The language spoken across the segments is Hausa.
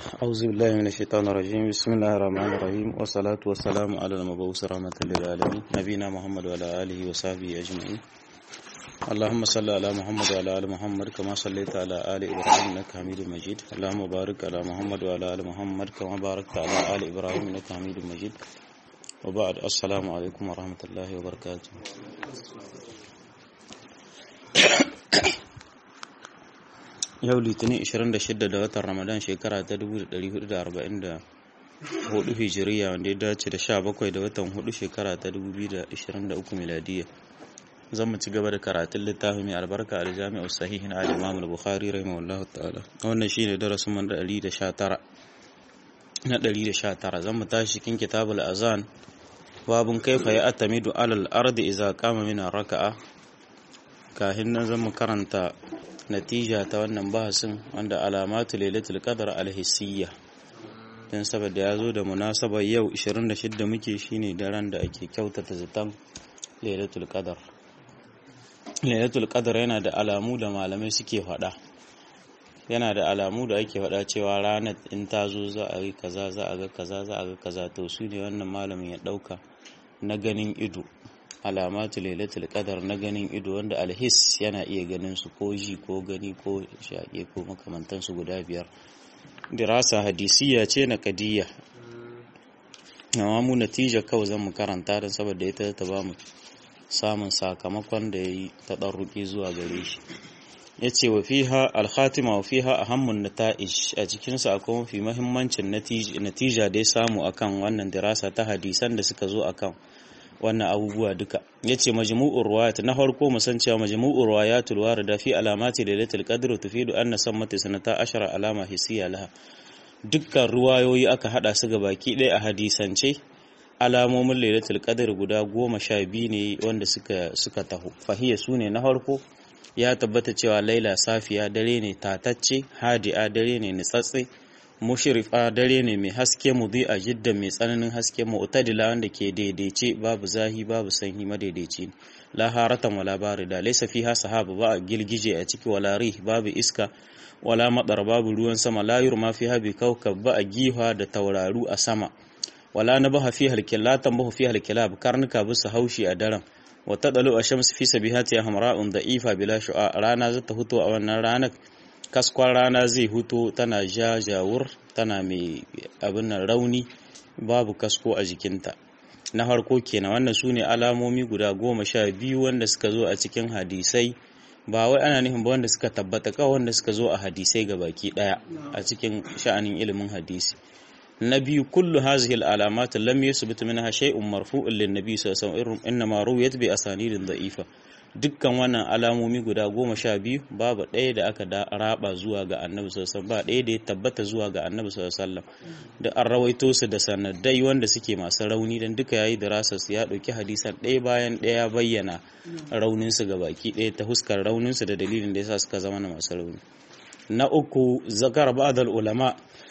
أعوذ بالله من الشيطان الرجيم بسم الله الرحمن الرحيم والصلاة والسلام على المبعوث رحمة للعالمين نبينا محمد وعلى آله وصحبه أجمعين اللهم صل على محمد وعلى آل محمد كما صليت على آل إبراهيم إنك حميد مجيد اللهم بارك على محمد وعلى آل محمد كما باركت على آل إبراهيم إنك حميد مجيد وبعد السلام عليكم ورحمة الله وبركاته yau litinin 26 da watan ramadan shekara ta 1444 hijiriya wanda ya dace da 17 da watan 4 shekara ta 2023 miladiya zan mu ci gaba da karatun littafi mai albarka da jami'ar sahihin al-imam al-bukhari rahimahullahu ta'ala wannan shine darasin mu na 119 na 119 zan mu tashi cikin kitabul azan babun kaifa ya atamidu alal ardi idza qama min raka'a kahin nan zan mu karanta natija ta wannan bahasin wanda alamatu lailatul qadar alhissiyya dan saboda ya zo da munasabar yau 26 muke shine daren da ake kyautata zaton lailatul qadar lailatul qadar yana da alamu da malamai suke faɗa yana da alamu da ake faɗa cewa ranar in ta zo za a yi kaza za a ga kaza za a ga kaza to su ne wannan malamin ya ɗauka na ganin ido alamatu lailatul qadar na ganin ido wanda alhis yana iya ganin su ko ji ko gani ko shaƙe ko makamantan su guda biyar dirasa hadisiya ce na kadiyya amma mu natija kawai zan mu karanta don saboda ita ta ba mu samun sakamakon da ya yi ta ɗarruki zuwa gare shi ya ce wa fiha alhatima wa fiha ahammun nata'ij a cikinsa akwai mafi mahimmancin natija da ya samu akan wannan dirasa ta hadisan da suka zo akan wannan abubuwa duka yace majmu'ur riwayat na farko mu san cewa majmu'ur riwayatul warida fi alamati lailatul qadr tufidu anna sammati sanata ashara alama hisiya laha dukkan ruwayoyi aka hada su ga baki ɗaya a hadisance alamomin lailatul qadr guda goma sha biyu ne wanda suka suka taho fahiya su ne na farko ya tabbata cewa laila safiya dare ne tatacce hadi'a dare ne nitsatse mushrifa dare ne mai haske a jidda mai tsananin haske mu'tadila wanda ke daidaice babu zahi babu sanyi madaidaici la haratan wala barida laysa fiha sahaba ba a gilgije a ciki wala rih babu iska wala madar babu ruwan sama la yurma fiha bi kawkab ba a giha da tauraru a sama wala nabaha fiha alkilab tambahu fiha alkilab karnuka bisa haushi a daren wa tadalu ash-shamsu fi sabihati hamra'un da'ifa bila shu'a rana zata fito a wannan ranar kaskon rana zai huto tana jajawur tana mai abin nan rauni babu kasko a jikinta na harko kenan wannan su ne alamomi guda goma sha biyu wanda suka zo a cikin hadisai ba wai ana nufin ba wanda suka tabbata kawai wanda suka zo a hadisai ga baki daya a cikin sha'anin ilimin hadisi na biyu kullu hazihi al-alamat lam yusbit minha shay'un marfu'un lin-nabi sallallahu alaihi wasallam inma ruwiyat bi asanidin da'ifa dukkan wannan alamomi guda goma sha biyu babu ɗaya da aka raba zuwa ga annabi sallallahu ba ɗaya da ya tabbata zuwa ga annabi sallallahu da an rawaito su da sanadai wanda suke masu rauni dan duka yayi da rasar su ya ɗauki hadisan ɗaya bayan ɗaya bayyana raunin su ga baki ɗaya ta huskar raunin su da dalilin da yasa suka zama masu rauni na uku zakar ba'dal ulama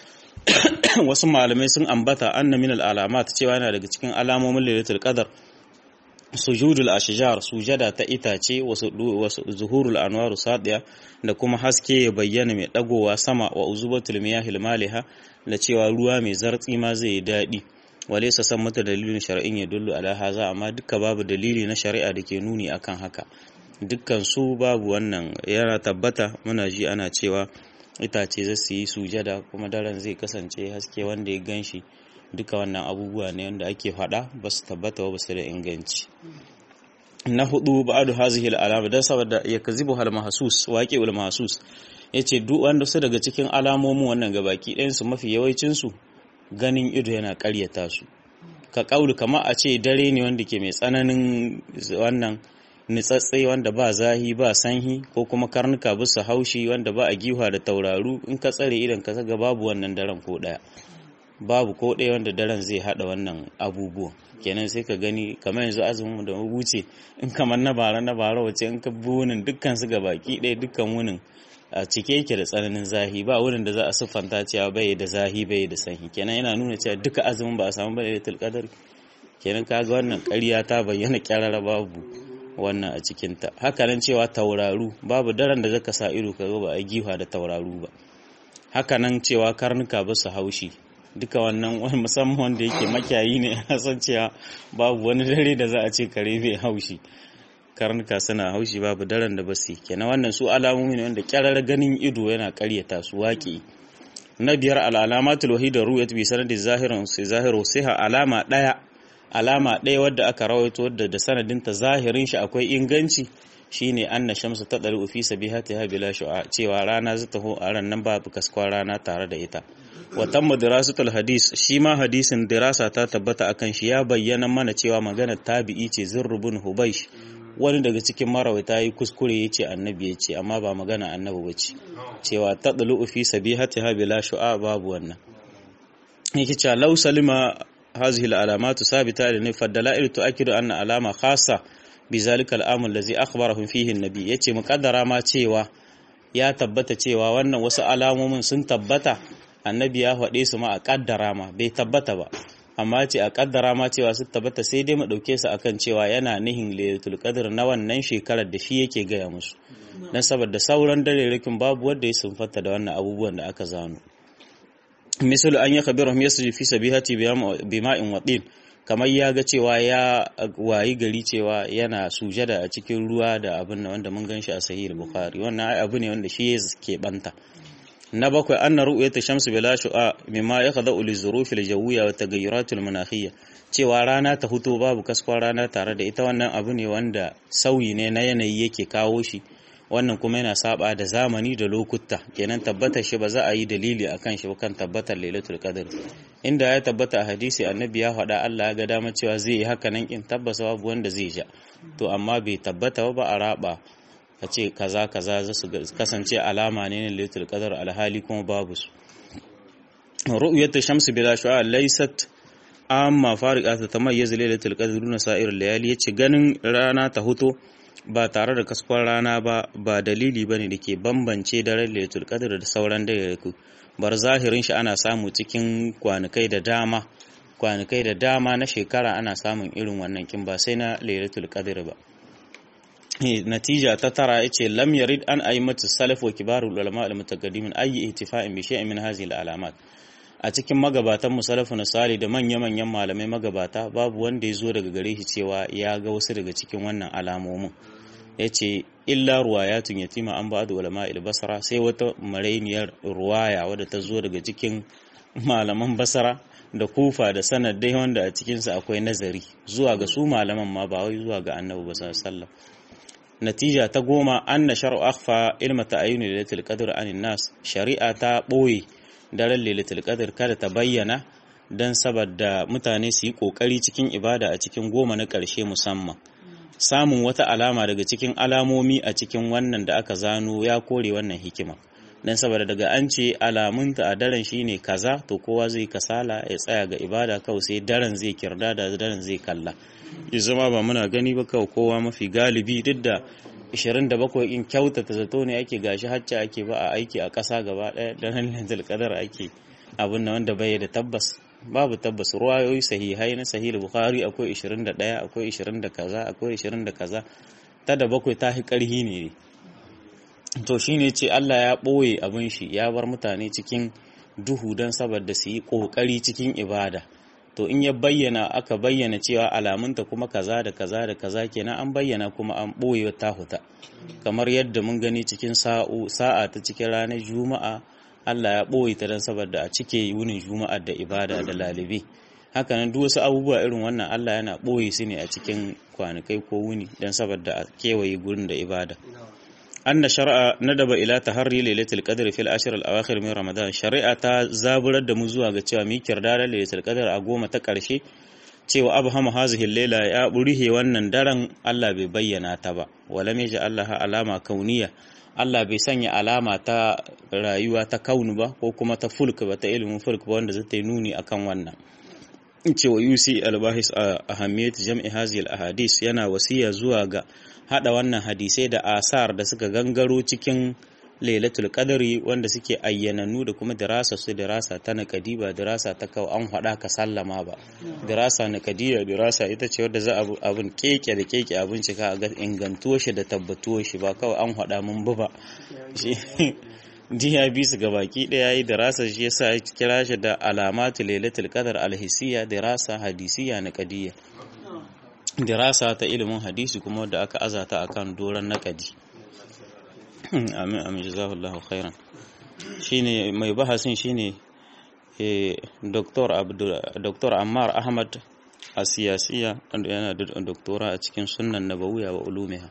wasu malamai sun ambata anna min al-alamat cewa yana daga cikin alamomin lailatul qadar sujudul ashjar sujada ta itace wasu zuhurul anwaru sadiya da kuma haske ya bayyana mai dagowa sama wa uzubatul miyahil maliha da cewa ruwa mai zartsi ma zai yi daɗi wale sa san mata dalilin shar'in ya dullu ala haza amma duka babu dalili na shari'a da ke nuni akan haka dukkan su babu wannan yana tabbata muna ji ana cewa itace zai su yi sujada kuma daren zai kasance haske wanda ya ganshi duka wannan abubuwa ne wanda ake faɗa ba su tabbata ba su da inganci na hudu ba'adu hazihi al'alama dan saboda ya kazibu hal mahsus waqi ul mahsus yace duk wanda su daga cikin alamomin wannan gabaki ɗayan su mafi yawancin su ganin ido yana ƙaryata su ka kaulu kamar a ce dare ne wanda ke mai tsananin wannan nitsatse wanda ba zahi ba sanhi ko kuma karnuka bisa haushi wanda ba a giwa da tauraru in ka tsare idan ka ga babu wannan daren ko ɗaya babu ko ɗaya wanda daren zai haɗa wannan abubuwan kenan sai ka gani kamar yanzu azumin da wuce in kamar na bara na bara wace in ka bi wunin dukkan su baki ɗaya dukkan wunin a cike yake da tsananin zahi ba wurin da za a siffanta cewa bai da zahi bai da sanyi kenan yana nuna cewa duka azumin ba a samu bai da tilkadar kenan kaga wannan ƙarya ta bayyana kyarara babu wannan a cikinta hakanan cewa tauraru babu daren da zaka sa ido ka ga ba a giwa da tauraru ba hakanan cewa karnuka ba su haushi duka wannan wani musamman wanda yake makiyayi ne a san cewa babu wani dare da za a ce kare bai haushi karnuka suna haushi babu daren da basu kenan wannan su alamomi ne wanda kyarar ganin ido yana karyata su waƙi na biyar al'alamatul wahida ruwayat bi sanadin zahirin sai zahiru sai alama daya alama daya wadda aka rawaito wadda da sanadinta zahirin shi akwai inganci shine anna shamsu ta dalu fi sabihatiha bila shu'a cewa rana za ta ho a ran nan babu kaskwa rana tare da ita wa tamma dirasatul hadis shi ma hadisin dirasa ta tabbata akan shi ya bayyana mana cewa maganar tabi'i ce zurrubun hubaish wani daga cikin marawaita yi kuskure ya ce annabi ya ce amma ba magana annabi ba ce cewa ta dalu fi sabihatiha bila shu'a babu wannan yake cewa law salima hazihi al-alamatu sabita da ne faddala'il tu'akkidu anna alama khassa bizalika al'amul lazi akhbarahum fihi annabi yace muqaddara ma cewa ya tabbata cewa wannan wasu alamomin sun tabbata annabi ya faɗe su ma a kaddara ma bai tabbata ba amma ce a kaddara ma cewa sun tabbata sai dai mu dauke su akan cewa yana nihin lailatul qadr na wannan shekarar da shi yake gaya musu dan saboda sauran darerikin babu wanda ya sunfata da wannan abubuwan da aka zano misalu an ya khabirahum yasji fi sabihati bima'in watin kamar ya ga cewa ya wayi gari cewa yana sujada a cikin ruwa da abin da wanda mun gan shi a sahih bukhari wannan ai abu ne wanda shi ya ke banta na bakwai anna ru'yatu shamsu bila shu'a mimma yakhda'u li zurufil jawiyya wa taghayyuratil manakhiyya cewa rana ta huto babu kaskon rana tare da ita wannan abu ne wanda sauyi ne na yanayi yake kawo shi wannan kuma yana saba da zamani da lokuta kenan tabbatar shi ba za a yi dalili akan shi kan tabbatar lailatul qadr inda ya tabbata a hadisi annabi ya faɗa Allah ya ga dama cewa zai yi haka nan in tabbasa babu wanda zai ja to amma bai tabbata ba a raba ka ce kaza kaza za su kasance alama ne na lailatul qadr alhali kuma babu su ru'yatu shamsi bila shu'a laysat amma fariqa ta tamayyiz lailatul qadr duna sa'ir layali yace ganin rana ta huto ba tare da kaskon rana ba ba dalili ba ne da ke bambance daren lailatul qadr da sauran daidaku bar zahirin shi ana samu cikin kwanukai da dama kwanukai da dama na shekara ana samun irin wannan kin ba sai na lailatul qadr ba natija ta tara yace lam yarid an aimatu salaf wa kibarul ulama al mutaqaddimin ayi ihtifa'in bi shay'in min hadhihi al alamat a cikin magabatan musalafu na sali da manya-manyan malamai magabata babu wanda ya zo daga gare shi cewa ya ga wasu daga cikin wannan alamomin ya ce illa ruwayatun yatima an ba da ulama basara sai wata marainiyar ruwaya wadda ta zo daga cikin malaman basara da kufa da sanadai wanda a cikinsa akwai nazari zuwa ga su malaman ma ba wai zuwa ga annabi ba sallallahu natija ta goma anna shar'u akhfa ilma ta'ayyuni lailatul qadr anin nas shari'a ta boye daren lailatul qadr kada ta bayyana dan saboda mutane su yi kokari cikin ibada a cikin goma na ƙarshe musamman samun wata alama daga cikin alamomi a cikin wannan da aka zano ya kore wannan hikima dan saboda daga an ce alamunta a daren shine kaza to kowa zai kasala ya tsaya ga ibada kawai sai daren zai kirda da daren zai kalla ya zama ba muna gani ba kawai kowa mafi galibi duk da 27 in kyautata zato ne ake gashi hacca ake ba a aiki a ƙasa gaba ɗaya da nan qadar ake abin na wanda bai da tabbas babu tabbas ruwayoyi sahihai na sahih bukhari akwai 21 akwai 20 da kaza akwai 20 da kaza ta da bakwai ta hi karhi ne to shine ce Allah ya ɓoye abin shi ya bar mutane cikin duhu don saboda su yi ƙoƙari cikin ibada to in ya bayyana aka bayyana cewa alamunta kuma kaza da kaza da kaza kenan an bayyana kuma an ɓoye ta huta kamar yadda mun gani cikin sa'o sa'a ta cikin ranar juma'a Allah ya ɓoye ta don saboda a cike wunin juma'a da ibada da lalibi hakanan duk wasu abubuwa irin wannan Allah yana ɓoye su ne a cikin kwanakai ko wuni don saboda a kewaye gurin da ibada anna shar'a nadaba ila taharri lailatul qadr fil ashr al awakhir min ramadan shari'a ta zaburar da mu zuwa ga cewa mi kirdar lailatul qadr a goma ta karshe cewa abhama hazihi laila ya burihe wannan daren Allah bai bayyana ta ba walam yaja Allah alama kauniya Allah bai sanya alama ta rayuwa ta kaunu ba ko kuma ta fulk ba ta ilimin fulk ba wanda zai ta nuni akan wannan cewa yusi albahis a ahamiyat jam'i hazihi al ahadis yana wasiya zuwa ga hada wannan hadisai da asar da suka gangaro cikin lailatul qadari wanda suke ayyananu da kuma dirasa su dirasa ta nakadi ba dirasa ta kawo an hada ka sallama ba dirasa nakadiya dirasa ita ce wadda za a abun keke da keke abin cika ga ingantuwar shi da tabbatuwar shi ba kawai an hada mun bu ba jiya bi su ga baki daya yi dirasa shi yasa ya kira shi da alamatu lailatul qadar alhisiya dirasa hadisiya na qadiyya dirasa ta ilimin hadisi kuma da aka azata akan doran naqadi amin amin jazakallahu khairan shine mai bahasin shine eh Dr. Abdul Dr. Ammar Ahmad a siyasiya yana da doktora a cikin sunnan nabawiyya wa ulumiha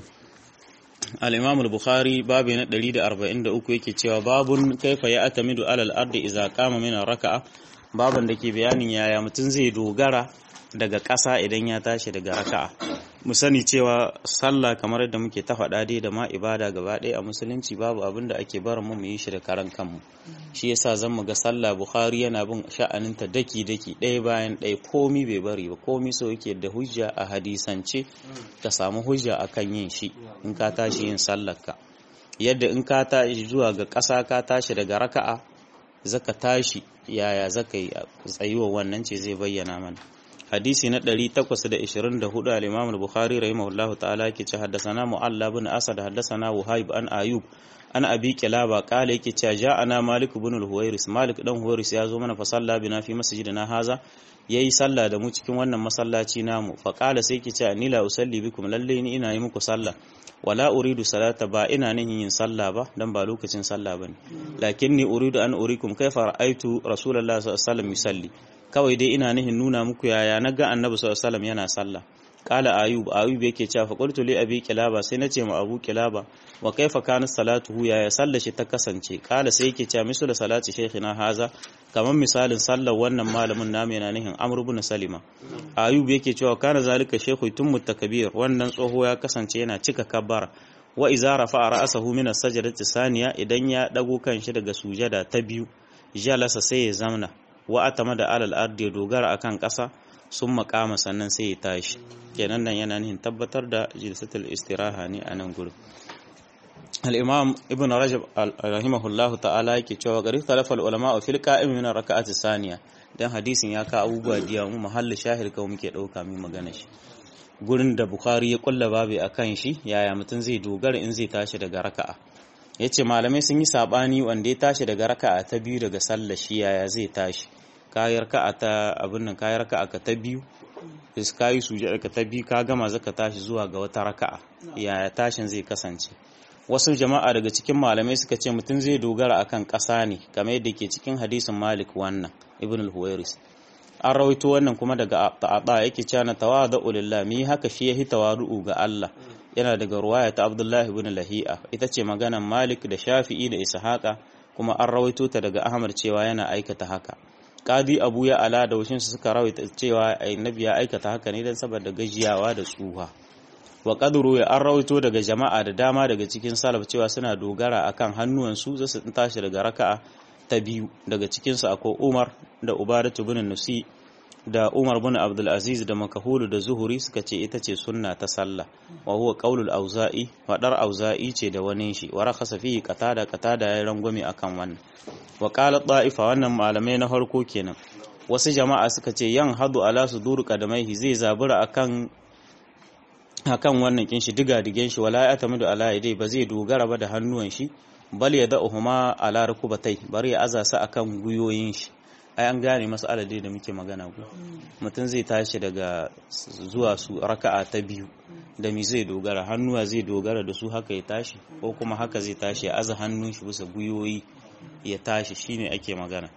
al-imam al-bukhari babu na 143 yake cewa babun kaifa ya atamidu alal ardi idza qama min raka'a babun da ke bayanin yaya mutum zai dogara daga ƙasa idan ya tashi daga raka'a mu sani cewa sallah kamar yadda muke ta faɗa dai da ma ibada gaba ɗaya a musulunci babu abin da ake barin mu mu yi shi da karan kanmu shi yasa zan mu ga sallah bukhari yana bin sha'aninta daki daki ɗaya bayan ɗaya komi bai bari ba komi so yake da hujja a hadisance ka samu hujja akan yin shi in ka tashi yin sallar ka yadda in ka tashi zuwa ga ƙasa ka tashi daga raka'a zaka tashi yaya zaka yi tsayuwa wannan ce zai bayyana mana hadisi na 824 al-Imam al-Bukhari rahimahullah ta'ala yake ce haddathana Mu'alla bin Asad haddathana Wahib an Ayub an Abi Kilaba qala yake ce ja'ana Malik ibn al-Huwairis Malik dan Huwairis ya zo mana fa salla bina fi masjidina haza yayi salla da mu cikin wannan masallaci namu fa qala sai yake ce ni la usalli bikum lalle ni ina yi muku salla wala uridu salata ba ina nihin yin sallah ba dan ba lokacin sallah bane lakinni uridu an urikum kaifa ra'aytu rasulullahi sallallahu alaihi wasallam yusalli kawai dai ina nihin nuna muku yaya na ga annabi sallallahu alaihi wasallam yana sallah qala ayub ayub yake cewa fa qultu li abi kilaba sai nace ma abu kilaba wa kaifa kana salatuhu yaya sallar shi ta kasance qala sai yake cewa misu da salati shaykhina haza kamar misalin sallar wannan malamin namu yana nihin amr ibn salima ayub yake cewa kana zalika shaykhu tummu takbir wannan tsoho ya kasance yana cika kabbara wa iza rafa'a ra'sahu min as-sajdati saniya idan ya dago kanshi daga sujada ta biyu jalasa sai ya zamna wa atama da alal ardi ya dogara akan ƙasa sun makama sannan sai ya tashi kenan nan yana nihin tabbatar da jilsatul istiraha ne a nan gurin al-imam ibn rajab rahimahullah ta'ala yake cewa gari talafal ulama fil qa'im min raka'ati saniya dan hadisin ya ka abubuwa diya mu mahallin shahir kawai muke dauka mu magana shi gurin da bukhari ya kulla babu akan shi yaya mutum zai dogara in zai tashi daga raka'a ya ce malamai sun yi saɓani wanda ya tashi daga raka'a ta biyu daga sallah shi yaya zai tashi kayar ka'a ta abin nan kayar ka'a ka ta biyu ka yi sujada ka ta biyu ka gama zaka tashi zuwa ga wata raka'a yaya tashin zai kasance wasu jama'a daga cikin malamai suka ce mutum zai dogara akan ƙasa ne kamar yadda ke cikin hadisin malik wannan ibn al-huwairis an rawaito wannan kuma daga ta'ada yake cewa na tawadu lillah mi haka shi yahi tawadu'u ga Allah yana daga ruwaya ta Abdullahi ibn Lahi'a ita ce maganan Malik da Shafi'i da Ishaqa kuma an rawaito ta daga Ahmad cewa yana aikata haka Qadi Abu ya ala da washin su suka rawaita cewa annabi ya aikata haka ne dan saboda gajiyawa da tsuha wa qadru ya an rawaito daga jama'a da dama daga cikin salaf cewa suna dogara akan hannuwansu za su tashi daga raka'a ta biyu daga cikin su akwai Umar da Ubadatu bin Nusi da Umar bin Abdul Aziz da Makahulu da Zuhuri suka ce ita ce sunna ta sallah wa huwa qaulul auza'i fadar auza'i ce da wani shi wa rakhasa fihi qatada qatada ya rangwame akan wannan wa qala ta'ifa wannan malamai na farko kenan wasu jama'a suka ce yan hadu ala sudur qadamaihi zai zabura akan akan wannan kin shi diga digen shi wala ya tamidu ala yadai ba zai dogara ba da hannuwan shi bal ya da'uhuma ala rukubatai bari ya azasa akan guyoyin shi ai an gane masu adadi da muke magana ku mutum zai tashi daga zuwa su raka'a ta biyu da mi zai dogara hannuwa zai dogara da su haka ya tashi ko kuma haka zai tashi ya aza hannun shi bisa guyoyi ya tashi shine ake magana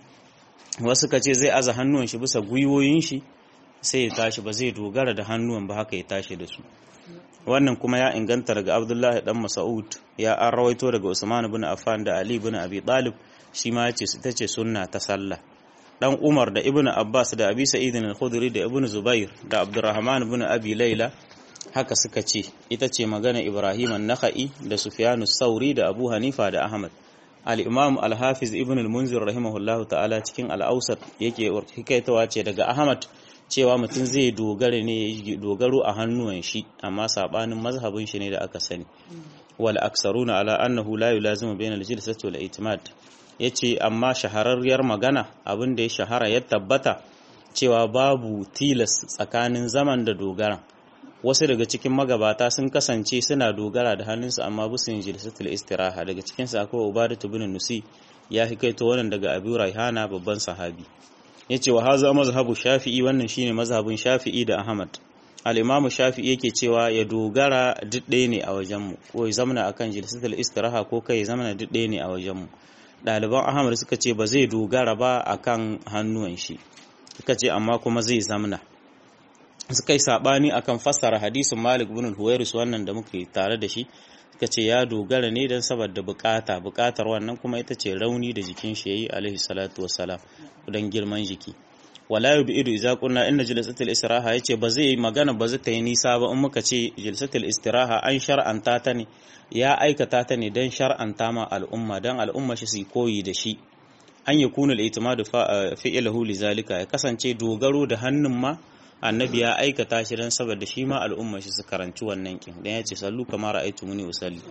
wasu ka ce zai aza hannuwan shi bisa guyoyin shi sai ya tashi ba zai dogara da hannuwan ba haka ya tashi da su wannan kuma ya inganta daga abdullahi dan mas'ud ya an rawaito daga usman ibn affan da ali ibn abi talib shi ma yace ita ce sunna ta sallah dan umar da ibn abbas da abi sa'id al-khudri da ibn zubair da abdurrahman ibn abi laila haka suka ce ita ce magana ibrahim an-nakhai da sufyan sauri da abu hanifa da ahmad al-imam al-hafiz ibn al-munzir rahimahullahu ta'ala cikin al-awsat yake hikaitawa ce daga ahmad cewa mutum zai dogara ne ya dogaro a hannuwan shi amma sabanin mazhabin shi ne da aka sani wal aksaruna ala annahu la yulazimu bayna al-jilsati wal i'timad yace amma shahararriyar magana abin da ya shahara ya tabbata cewa babu tilas tsakanin zaman da dogara wasu daga cikin magabata sun kasance suna dogara da hannunsu amma busu yin jilsatul istiraha daga cikin su akwai ubadatu bin nusi ya hikaito wannan daga abu raihana babban sahabi yace wa haza mazhabu shafi'i wannan shine mazhabin shafi'i da ahmad al-imamu shafi'i yake cewa ya dogara duk ɗaya ne a wajen mu ko ya zamana akan jilsatul istiraha ko kai ya zamana duk ɗaya ne a wajen mu ɗaliban ahmad suka ce ba zai dogara ba akan hannuwan shi suka ce amma kuma zai zamna suka yi saɓani akan fassara hadisin malik bin huwairis wannan da muke tare da shi suka ce ya dogara ne don saboda bukata bukatar wannan kuma ita ce rauni da jikin shi yayi alaihi salatu wassalam don girman jiki wala yubidu idza qulna inna jalsatul istiraha yace ba zai magana ba zai ta yi nisa ba in muka ce jalsatul istiraha an shar'anta ta ne ya aikata ta ne don shar'anta ma al'umma don al'umma shi su koyi da shi an yi kuna al'itimadu fi'ilahu lizalika ya kasance dogaro da hannun ma annabi ya aikata shi don saboda shi ma al'umma shi su karanci wannan kin dan ya ce sallu kamar ra'aytu muni usalli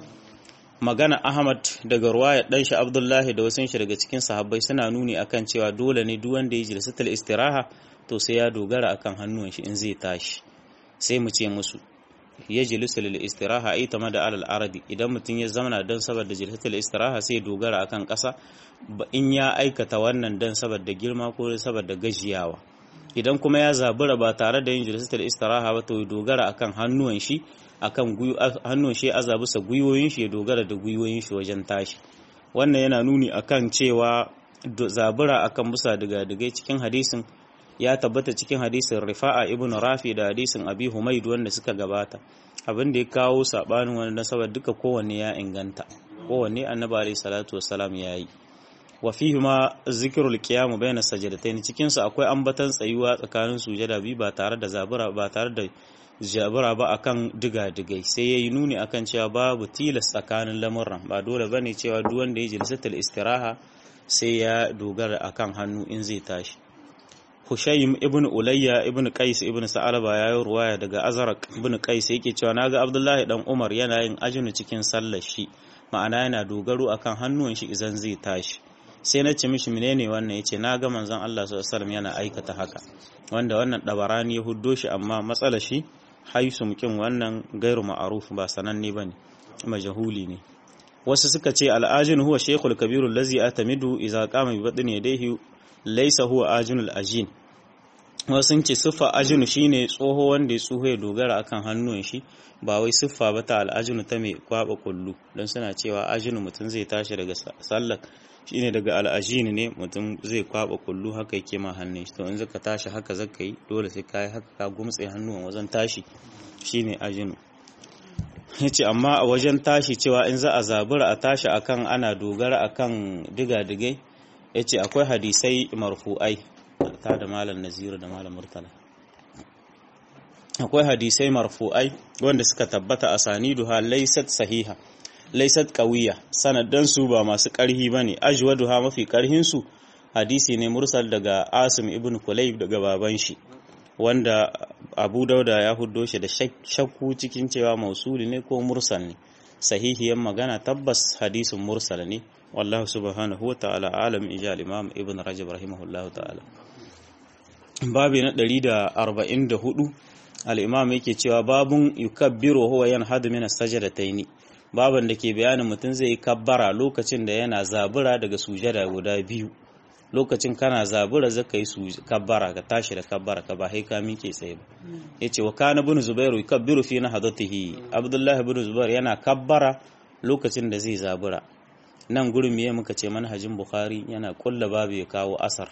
magana Ahmad daga ruwaya dan shi Abdullahi da wasu shi daga cikin sahabbai suna nuni akan cewa dole ne duk wanda ya jilsatul istiraha to sai ya dogara akan hannuwan shi in zai tashi sai mu ce musu ya jilisu lil istiraha ai tama da alal aradi idan mutum ya zamana don saboda jilsatul istiraha sai dogara akan ƙasa in ya aikata wannan don saboda girma ko saboda gajiyawa idan kuma ya zabura ba tare da yin jilsatul istiraha ba to ya dogara akan hannuwan shi akan hannun shi a zabusa gwiwoyin shi ya dogara da gwiwoyin shi wajen tashi wannan yana nuni akan cewa zabura akan busa daga daga cikin hadisin ya tabbata cikin hadisin rifa'a ibn rafi da hadisin abi humaid wanda suka gabata abin da ya kawo sabanin wani nasabar duka kowanne ya inganta kowanne annabi alayhi salatu wassalam ya yi wa fihi ma zikrul qiyam bayna sajdatayn cikin su akwai ambatan tsayuwa tsakanin sujada biyu ba tare da zabura ba tare da jabura ba akan diga-digai sai yayi nuni akan cewa babu tilas tsakanin lamurran ba dole bane cewa duk wanda ya jilsatul istiraha sai ya dogara akan hannu in zai tashi Hushaym ibn Ulayya ibn Qais ibn Sa'alaba ya yi ruwaya daga Azraq ibn Qais yake cewa naga Abdullahi dan Umar yana yin ajinu cikin sallar shi ma'ana yana dogaro akan hannuwan shi idan zai tashi sai na ce mishi menene wannan yace naga manzon Allah sallallahu alaihi wasallam yana aikata haka wanda wannan dabarani ya huddo shi amma matsalar shi haisu mukin wannan gairu ma'aruf ba sananne bane majahuli ne wasu suka ce al'ajin huwa shaykhul kabiru allazi atamidu idza qama bi batni yadayhi laysa huwa ajinul ajin wasu sun ce siffa ajinu shine tsoho wanda ya tsoho ya dogara akan hannun shi ba wai siffa ba ta al'ajinu ta mai kwaba kullu don suna cewa ajinu mutum zai tashi daga sallar shine daga al'ajini ne mutum zai kwaba kullu haka yake ma hannun shi to in zaka tashi haka zaka yi dole sai kai haka ka gumtse hannuwan wajen tashi shine ajinu yace amma a wajen tashi cewa in za a zabura a tashi akan ana dogara akan diga-digai yace akwai hadisai marfu'ai ta da malam naziru da malam murtala akwai hadisai marfu'ai wanda suka tabbata a saniduha laysat sahiha laysat qawiya sanadan su ba masu karhi bane ajwaduha mafi karhin su hadisi ne mursal daga asim ibn kulayb daga baban shi wanda abu dauda ya huddo shi da shakku cikin cewa mausuli ne ko mursal ne sahihiyan magana tabbas hadisin mursal ne wallahu subhanahu wa ta'ala alam ijal imam ibn rajab rahimahullahu ta'ala babi na 144 al-imam yake cewa babun yukabbiru huwa yanhadu min as-sajdataini baban da ke bayanin mutum zai kabbara lokacin da yana zabura daga sujada guda biyu lokacin kana zabura zaka yi kabbara ka tashi da kabbara ka ba sai ka miƙe tsaye ba yace wa kana ibn zubairu yukabbiru fi nahdatihi abdullahi ibn zubair yana kabbara lokacin da zai zabura nan gurin miye muka ce manhajin bukhari yana kulla babu ya kawo asar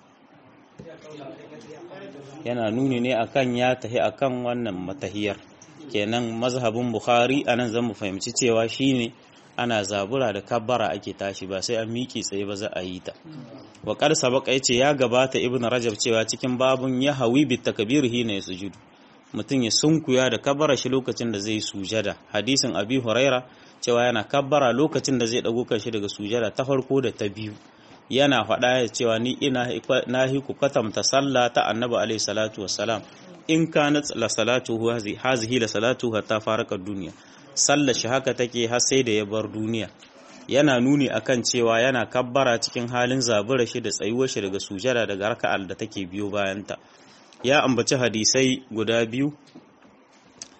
yana nuni ne akan ya tahi akan wannan matahiyar kenan mazhabin bukhari anan zan mu fahimci cewa shine ana zabura da kabbara ake tashi ba sai an miƙe tsaye ba za a yi ta wa qad sabaqa yace ya gabata ibnu rajab cewa cikin babun ya hawi bit takbir hina yasjudu mutum ya sunkuya da kabbara shi lokacin da zai sujada hadisin abi huraira cewa yana kabbara lokacin da zai dago kanshi daga sujada ta farko da ta biyu yana faɗa ya cewa ni ina na hiku katamta sallah ta annabi alaihi salatu wassalam in kanat la salatu hazihi la salatu hatta faraka duniya sallar shi haka take har sai da ya bar duniya yana nuni akan cewa yana kabbara cikin halin zabura shi da tsayuwar shi daga sujada daga raka'al da take biyo bayanta ya ambaci hadisai guda biyu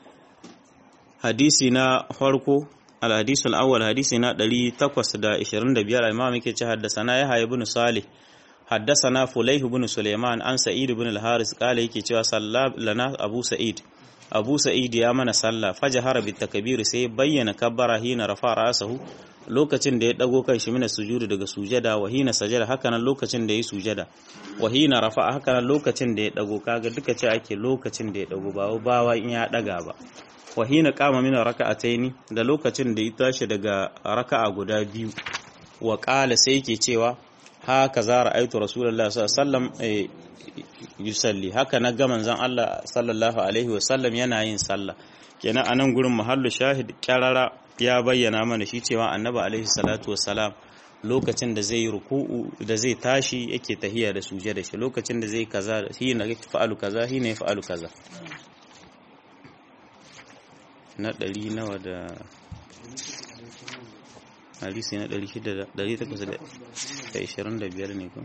hadisi na farko al-hadith al-awwal hadisi na 825 al-imam yake ce haddathana ya ibn salih haddathana fulayh ibn sulaiman an sa'id ibn al-haris kala yake cewa sallab lana abu sa'id abu sa'id ya mana sallah fajahara bit takbir sai bayyana kabbara hina rafa ra'sahu lokacin da ya dago kan shi mina sujudu daga sujada wa hina sajada haka nan lokacin da ya sujada wa hina rafa haka nan lokacin da ya dago kaga duka ce ake lokacin da ya dago ba bawa in ya daga ba wa hina qama min raka'ataini da lokacin da ya tashi daga raka'a guda biyu wa qala sai yake cewa haka za ra'aitu rasulullahi sallallahu alaihi wasallam yusalli haka na ga manzon Allah sallallahu alaihi wasallam yana yin sallah kenan anan gurin mahallu shahid kyarara ya bayyana mana shi cewa annabi alaihi salatu wassalam lokacin da zai ruku'u da zai tashi yake tahiya da suje da shi lokacin da zai kaza shi na fa'alu kaza shi ne fa'alu kaza na ɗari nawa da hadisi na ɗari shida da ɗari takwas da ishirin da biyar ne ko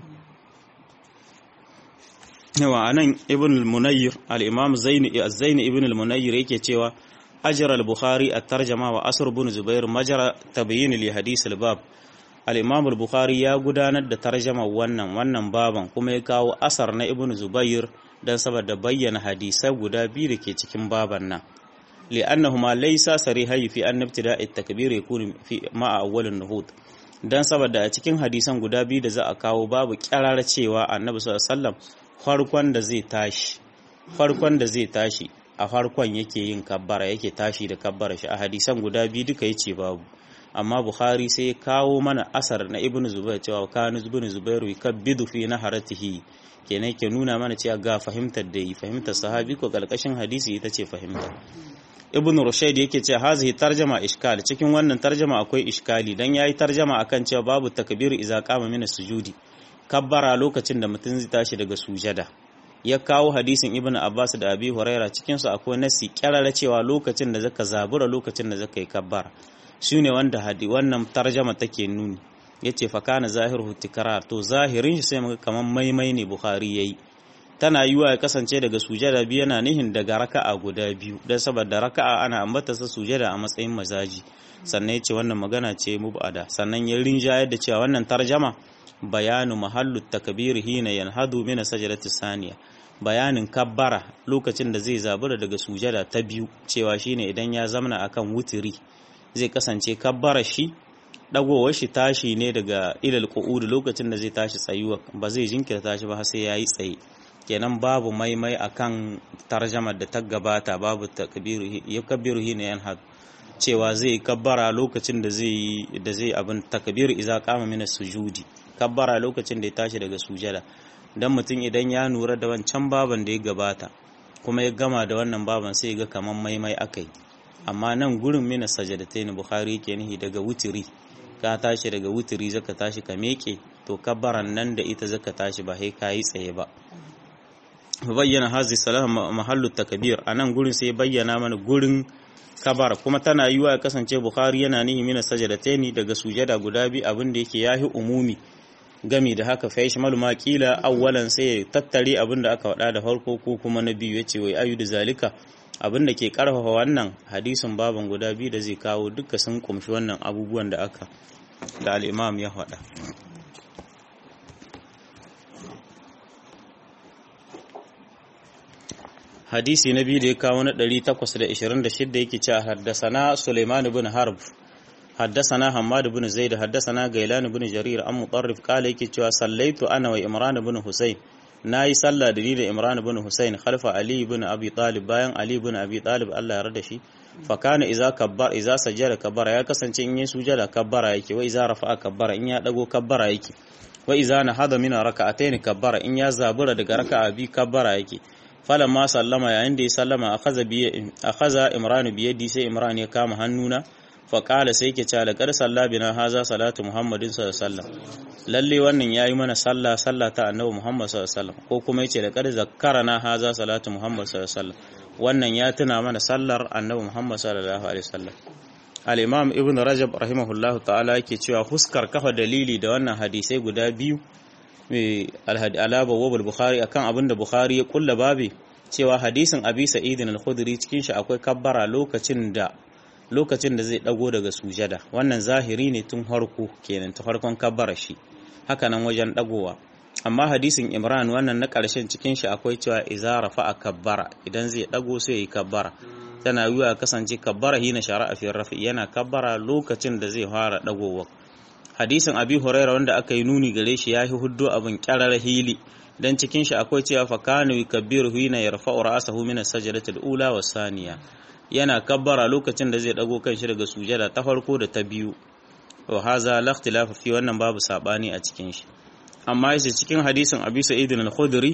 yawa anan ibn al-munayyir al-imam zaini zaini ibn al-munayyir yake cewa ajra al-bukhari at-tarjama wa asr ibn zubair majra tabyin li hadith al-bab al-imam al-bukhari ya gudanar da tarjama wannan wannan baban kuma ya kawo asar na ibn zubair dan saboda bayyana hadisai guda biyu da ke cikin baban nan li'annahuma laysa sarihai fi an ibtida'i at-takbir yakun fi ma'a awwal an-nuhud dan saboda a cikin hadisan guda biyu da za a kawo babu kyarar cewa annabi sallallahu alaihi wasallam farkon da zai tashi farkon da zai tashi a farkon yake yin kabbara yake tashi da kabbara shi a hadisan guda biyu duka yace babu amma bukhari sai ya kawo mana asar na ibn zubair cewa kanu ibn zubair yukabbidu fi naharatihi kenan ke nuna mana cewa ga fahimtar da yi fahimtar sahabi ko kalkashin hadisi ita ce fahimta ibn rushayd yake cewa hazihi tarjama iskal cikin wannan tarjama akwai iskali dan yayi tarjama akan cewa babu takbir idza qama min sujudi kabbara lokacin da mutum zai tashi daga sujada ya kawo hadisin ibn abbas da abi huraira cikin su akwai nasi kyarara cewa lokacin da zaka zabura lokacin da zaka yi kabbara shine wanda hadi wannan tarjama take nuni yace fa kana zahiru tikrar to zahirin shi sai muga kaman maimai ne bukhari yayi tana yiwa ya kasance daga sujada biyu yana nihin daga raka'a guda biyu dan saboda raka'a ana ambata sa sujada a matsayin mazaji sannan yace wannan magana ce mubada sannan ya rinjayar da cewa wannan tarjama bayanu mahallu takbir hina yanhadu min sajdati saniya bayanin kabbara lokacin da zai zabura daga sujada ta biyu cewa shine idan ya zamana akan wutiri zai kasance kabbara shi dagowar shi tashi ne daga ilal qu'ud lokacin da zai tashi tsayuwa ba zai jinkirta shi ba sai yayi tsaye kenan babu maimai akan tarjamar da ta gabata babu takbiru yakbiru hina yanhadu cewa zai kabbara lokacin da zai da zai abin takbiru idza qama min sujudi kabbara lokacin da ya tashi daga sujada dan mutum idan ya nura da wancan baban da ya gabata kuma ya gama da wannan baban sai ga kaman maimai akai amma nan gurin mina sajadatain bukhari yake nihi daga wutiri ka tashi daga wutiri zaka tashi ka meke to kabbaran nan da ita zaka tashi ba sai kayi tsaye ba bayyana hazi salam mahallu takbir anan gurin sai bayyana mana gurin kabar kuma tana yiwa ya kasance bukhari yana nihi mina sajadataini daga sujada guda biyu abin da yake yahi umumi gami da haka fa yashmalu ma qila awwalan sai tattare abin da aka wada da farko ko kuma na biyu yace wai ayu da zalika abin da ke karfafa wannan hadisin baban guda biyu da zai kawo duka sun kumshi wannan abubuwan da aka da al-imam ya faɗa hadisi na biyu da ya kawo na 826 yake cewa haddasana Sulaiman ibn Harb haddasana Hammad ibn Zaid haddasana Gailan ibn Jarir an Mutarrif kala yake cewa sallaitu ana wa Imran ibn Husayn nayi sallah da ni da Imran ibn Husayn khalfa Ali ibn Abi Talib bayan Ali ibn Abi Talib Allah ya rada shi fa kana idza kabbar idza sajada kabbara ya kasance in yi sujada kabbara yake wa idza rafa'a kabbara in ya dago kabbara yake wa idza nahada min raka'atayn kabbara in ya zabura daga raka'a bi kabbara yake ma sallama yayin da ya sallama akaza imran biyadi sai imran ya kama hannuna fa qala sai yake cewa laqad salla bina haza salatu muhammadin sallallahu alaihi wasallam lalle wannan yayi mana sallah sallah ta annabi muhammad sallallahu alaihi wasallam ko kuma yace laqad zakkarana haza salatu muhammad sallallahu alaihi wasallam wannan ya tuna mana sallar annabi muhammad sallallahu alaihi wasallam al-imam ibn rajab rahimahullahu ta'ala yake cewa huskar kafa dalili da wannan hadisai guda biyu alaba wabal bukhari akan abin da bukhari ya kulla babi cewa hadisin abi sa'idin al-khudri cikin shi akwai kabbara lokacin da lokacin da zai dago daga sujada wannan zahiri ne tun harko kenan ta farkon kabbara shi haka nan wajen dagowa amma hadisin imran wannan na ƙarshen cikin shi akwai cewa iza rafa'a kabbara idan zai dago sai yi kabbara tana yiwa kasance kabbara hina shara'a fi rafi yana kabbara lokacin da zai fara dagowa hadisin abi huraira wanda aka yi nuni gare shi ya yi huddo abin kyarar hili dan cikin shi akwai cewa fa kana yukabbiru hina yarfa'u ra'sahu min as-sajdati al-ula wa saniya yana kabbara lokacin da zai dago kanshi daga sujada ta farko da ta biyu wa haza la ikhtilafa fi wannan babu sabani a cikin shi amma yace cikin hadisin abi sa'id al-khudri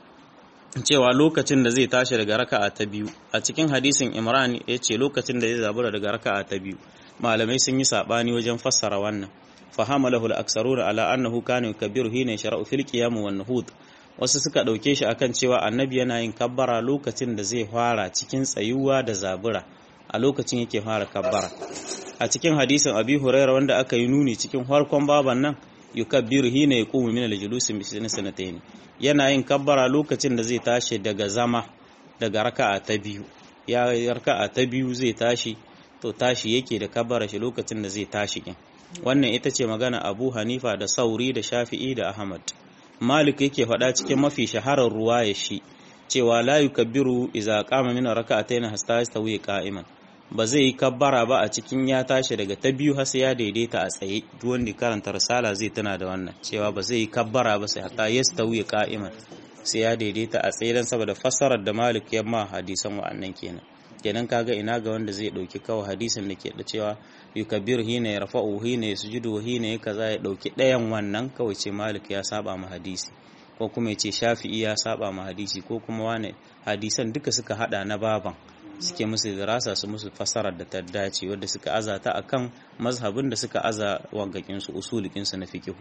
cewa lokacin da zai tashi daga raka'a ta biyu a cikin hadisin imran yace lokacin da zai zabura daga raka'a ta biyu malamai sun yi sabani wajen fassara wannan fahamalahu al-aksaruna ala annahu kana yukabbiru hina yashra'u fil qiyam wan nuhud wasu suka dauke shi akan cewa annabi yana yin kabbara lokacin da zai fara cikin tsayuwa da zabura a lokacin yake fara kabbara a cikin hadisin abi huraira wanda aka yi nuni cikin farkon baban nan yukabbiru hina yaqumu min al-julusi bi sanatayn yana yin kabbara lokacin da zai tashi daga zama daga raka'a ta biyu ya raka'a ta biyu zai tashi to tashi yake da kabbara shi lokacin da zai tashi kin wannan ita ce magana abu hanifa da sauri da shafi'i da ahmad malik yake faɗa cikin mafi shaharar ruwa ya shi cewa la yukabbiru idza qama min raka'atayn hasta yastawi qa'iman ba zai yi kabbara ba a cikin ya tashi daga ta biyu har sai ya daidaita a tsaye duk wanda karanta risala zai tana da wannan cewa ba zai yi kabbara ba sai hatta yastawi qa'iman sai ya daidaita a tsaye dan saboda fassarar da malik ya ma hadisan wa'annan kenan kenan kaga ina ga wanda zai dauki kawai hadisin da ke da cewa yukabbiru hina ya rafa'u hina ya sujudu hina ya kaza ya dauki ɗayan wannan kawai ce malik ya saba ma hadisi ko kuma ya ce shafi'i ya saba ma hadisi ko kuma wane hadisan duka suka hada na baban suke musu dirasa su musu fasarar da ta dace wadda suka azata akan mazhabin da suka aza wangakin su usulikin su na fiqh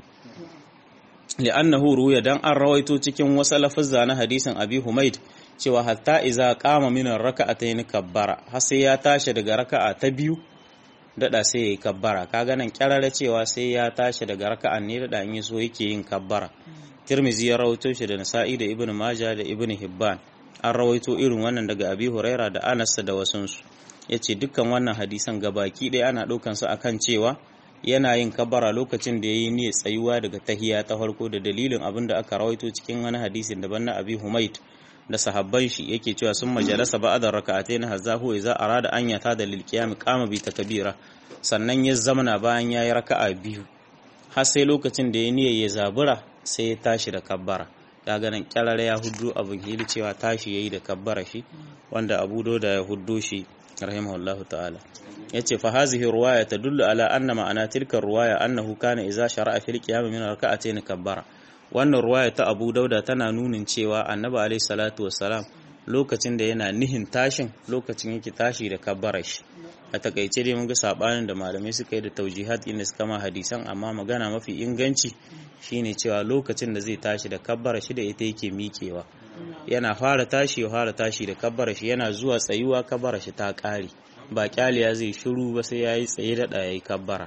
li'annahu ruya dan an rawaito cikin wasu lafazza na hadisin abi humaid cewa hatta iza qama min raka'atayn kabbara har sai ya tashi daga raka'a ta biyu dada sai yayi kabbara kaga nan kyarara cewa sai ya tashi daga raka'an ne dada in so yake yin kabbara Tirmizi ya rawaito shi da Nasa'i da Ibn Majah da Ibn Hibban an rawaito irin wannan daga Abi Huraira da Anas da wasunsu yace dukkan wannan hadisan gabaki ɗaya ana ɗaukan su akan cewa yana yin kabara lokacin da yayi niyyar tsayuwa daga tahiya ta farko da dalilin abin da aka rawaito cikin wani hadisin daban na Abi Humaid da sahabban shi yake cewa sun majalasa ba'da raka'atayn hazahu idza arada an yata da lil qiyam qama bi takbira sannan ya zamana bayan yayi raka'a biyu har sai lokacin da ya niyya ya zabura sai ya tashi da kabbara kaga nan kyarar ya huddu abin hili cewa tashi yayi da kabbara shi wanda Abu Dawud ya huddo shi rahimahullahu ta'ala yace fa hazihi ruwaya tadullu ala anna ma'ana tilka ruwaya annahu kana idza shara'a fil qiyam min raka'atayn kabbara wannan ruwaya ta Abu Dauda tana nunin cewa Annabi alaihi salatu wassalam lokacin da yana nihin tashin lokacin yake tashi da kabbara shi a takaice dai mun ga sabanin da malamai suka yi da taujihat inda suka ma hadisan amma magana mafi inganci shine cewa lokacin da zai tashi da kabbara shi da ita yake miƙewa yana fara tashi ya fara tashi da kabbara shi yana zuwa tsayuwa kabbara shi ta ƙare ba kyaliya zai shiru ba sai yayi tsaye da ɗaya kabbara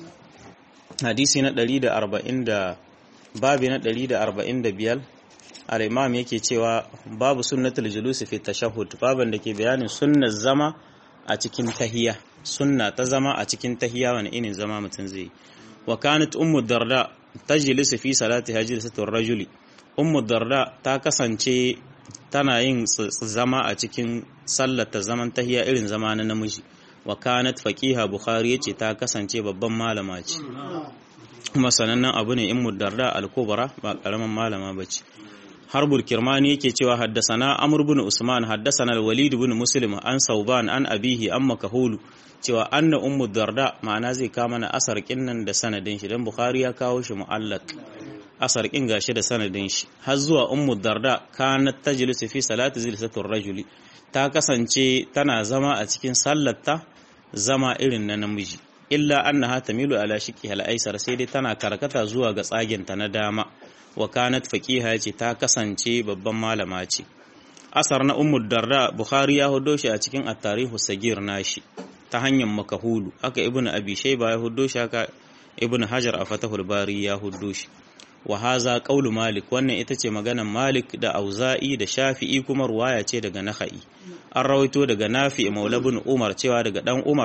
hadisi na 140 da babi na 145 al-imam yake cewa babu sunnatul julus fi tashahhud baban da ke bayanin sunnar zama a cikin tahiya sunna ta zama a cikin tahiya wani irin zama mutum zai wa kanat ummu darda tajlisu fi salati hajjatul rajuli ummu darda ta kasance tana yin zama a cikin sallata zaman tahiya irin zama na namiji wa kanat faqiha bukhari yace ta kasance babban malama ce kuma sanannen abu ne in darda al-kubra ba karaman malama bace harbul kirmani yake cewa haddasana amr ibn usman haddasana al-walid ibn muslim an sauban an abihi an makahulu cewa anna ummu darda ma'ana zai kama na asar kinnan da sanadin shi dan bukhari ya kawo shi mu'allaq asar kin gashi da sanadin shi har zuwa ummu darda kanat tajlisu fi salati zilsatur rajuli ta kasance tana zama a cikin sallarta zama irin na namiji illa annaha tamilu ala shiqi hal aisar sai dai tana karkata zuwa ga tsaginta na dama wa kanat faqiha ce ta kasance babban malama ce asar na ummu darda bukhari ya hudo shi a cikin at-tarihu sagir nashi ta hanyar makahulu aka ibnu abi shayba ya hudo shi aka ibnu hajar a fatahul bari ya hudo shi wa haza qaulu malik wannan ita ce maganan malik da auza'i da shafi'i kuma ruwaya ce daga naha'i an rawaito daga nafi maula bin umar cewa daga dan umar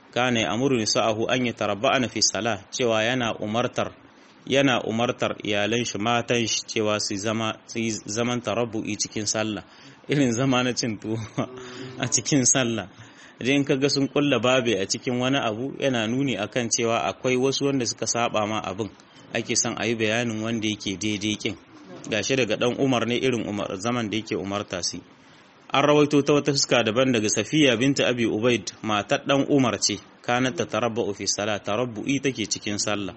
kana amuru nisa'ahu an yatarabba'ana fi salah cewa yana umartar yana umartar iyalan shi matan shi cewa su zama su zaman tarabbu'i cikin sallah irin zama na cin tuwo a cikin sallah idan kaga sun kulla babe a cikin wani abu yana nuni akan cewa akwai wasu wanda suka saba ma abin ake son a yi bayanin wanda yake daidai kin gashi daga dan Umar ne irin Umar zaman da yake umarta su an rawaito ta wata fuska daban daga Safiya binta Abi Ubaid matar dan Umar ce kanat ta tarabba'u fi salat tarabbu'i take cikin sallah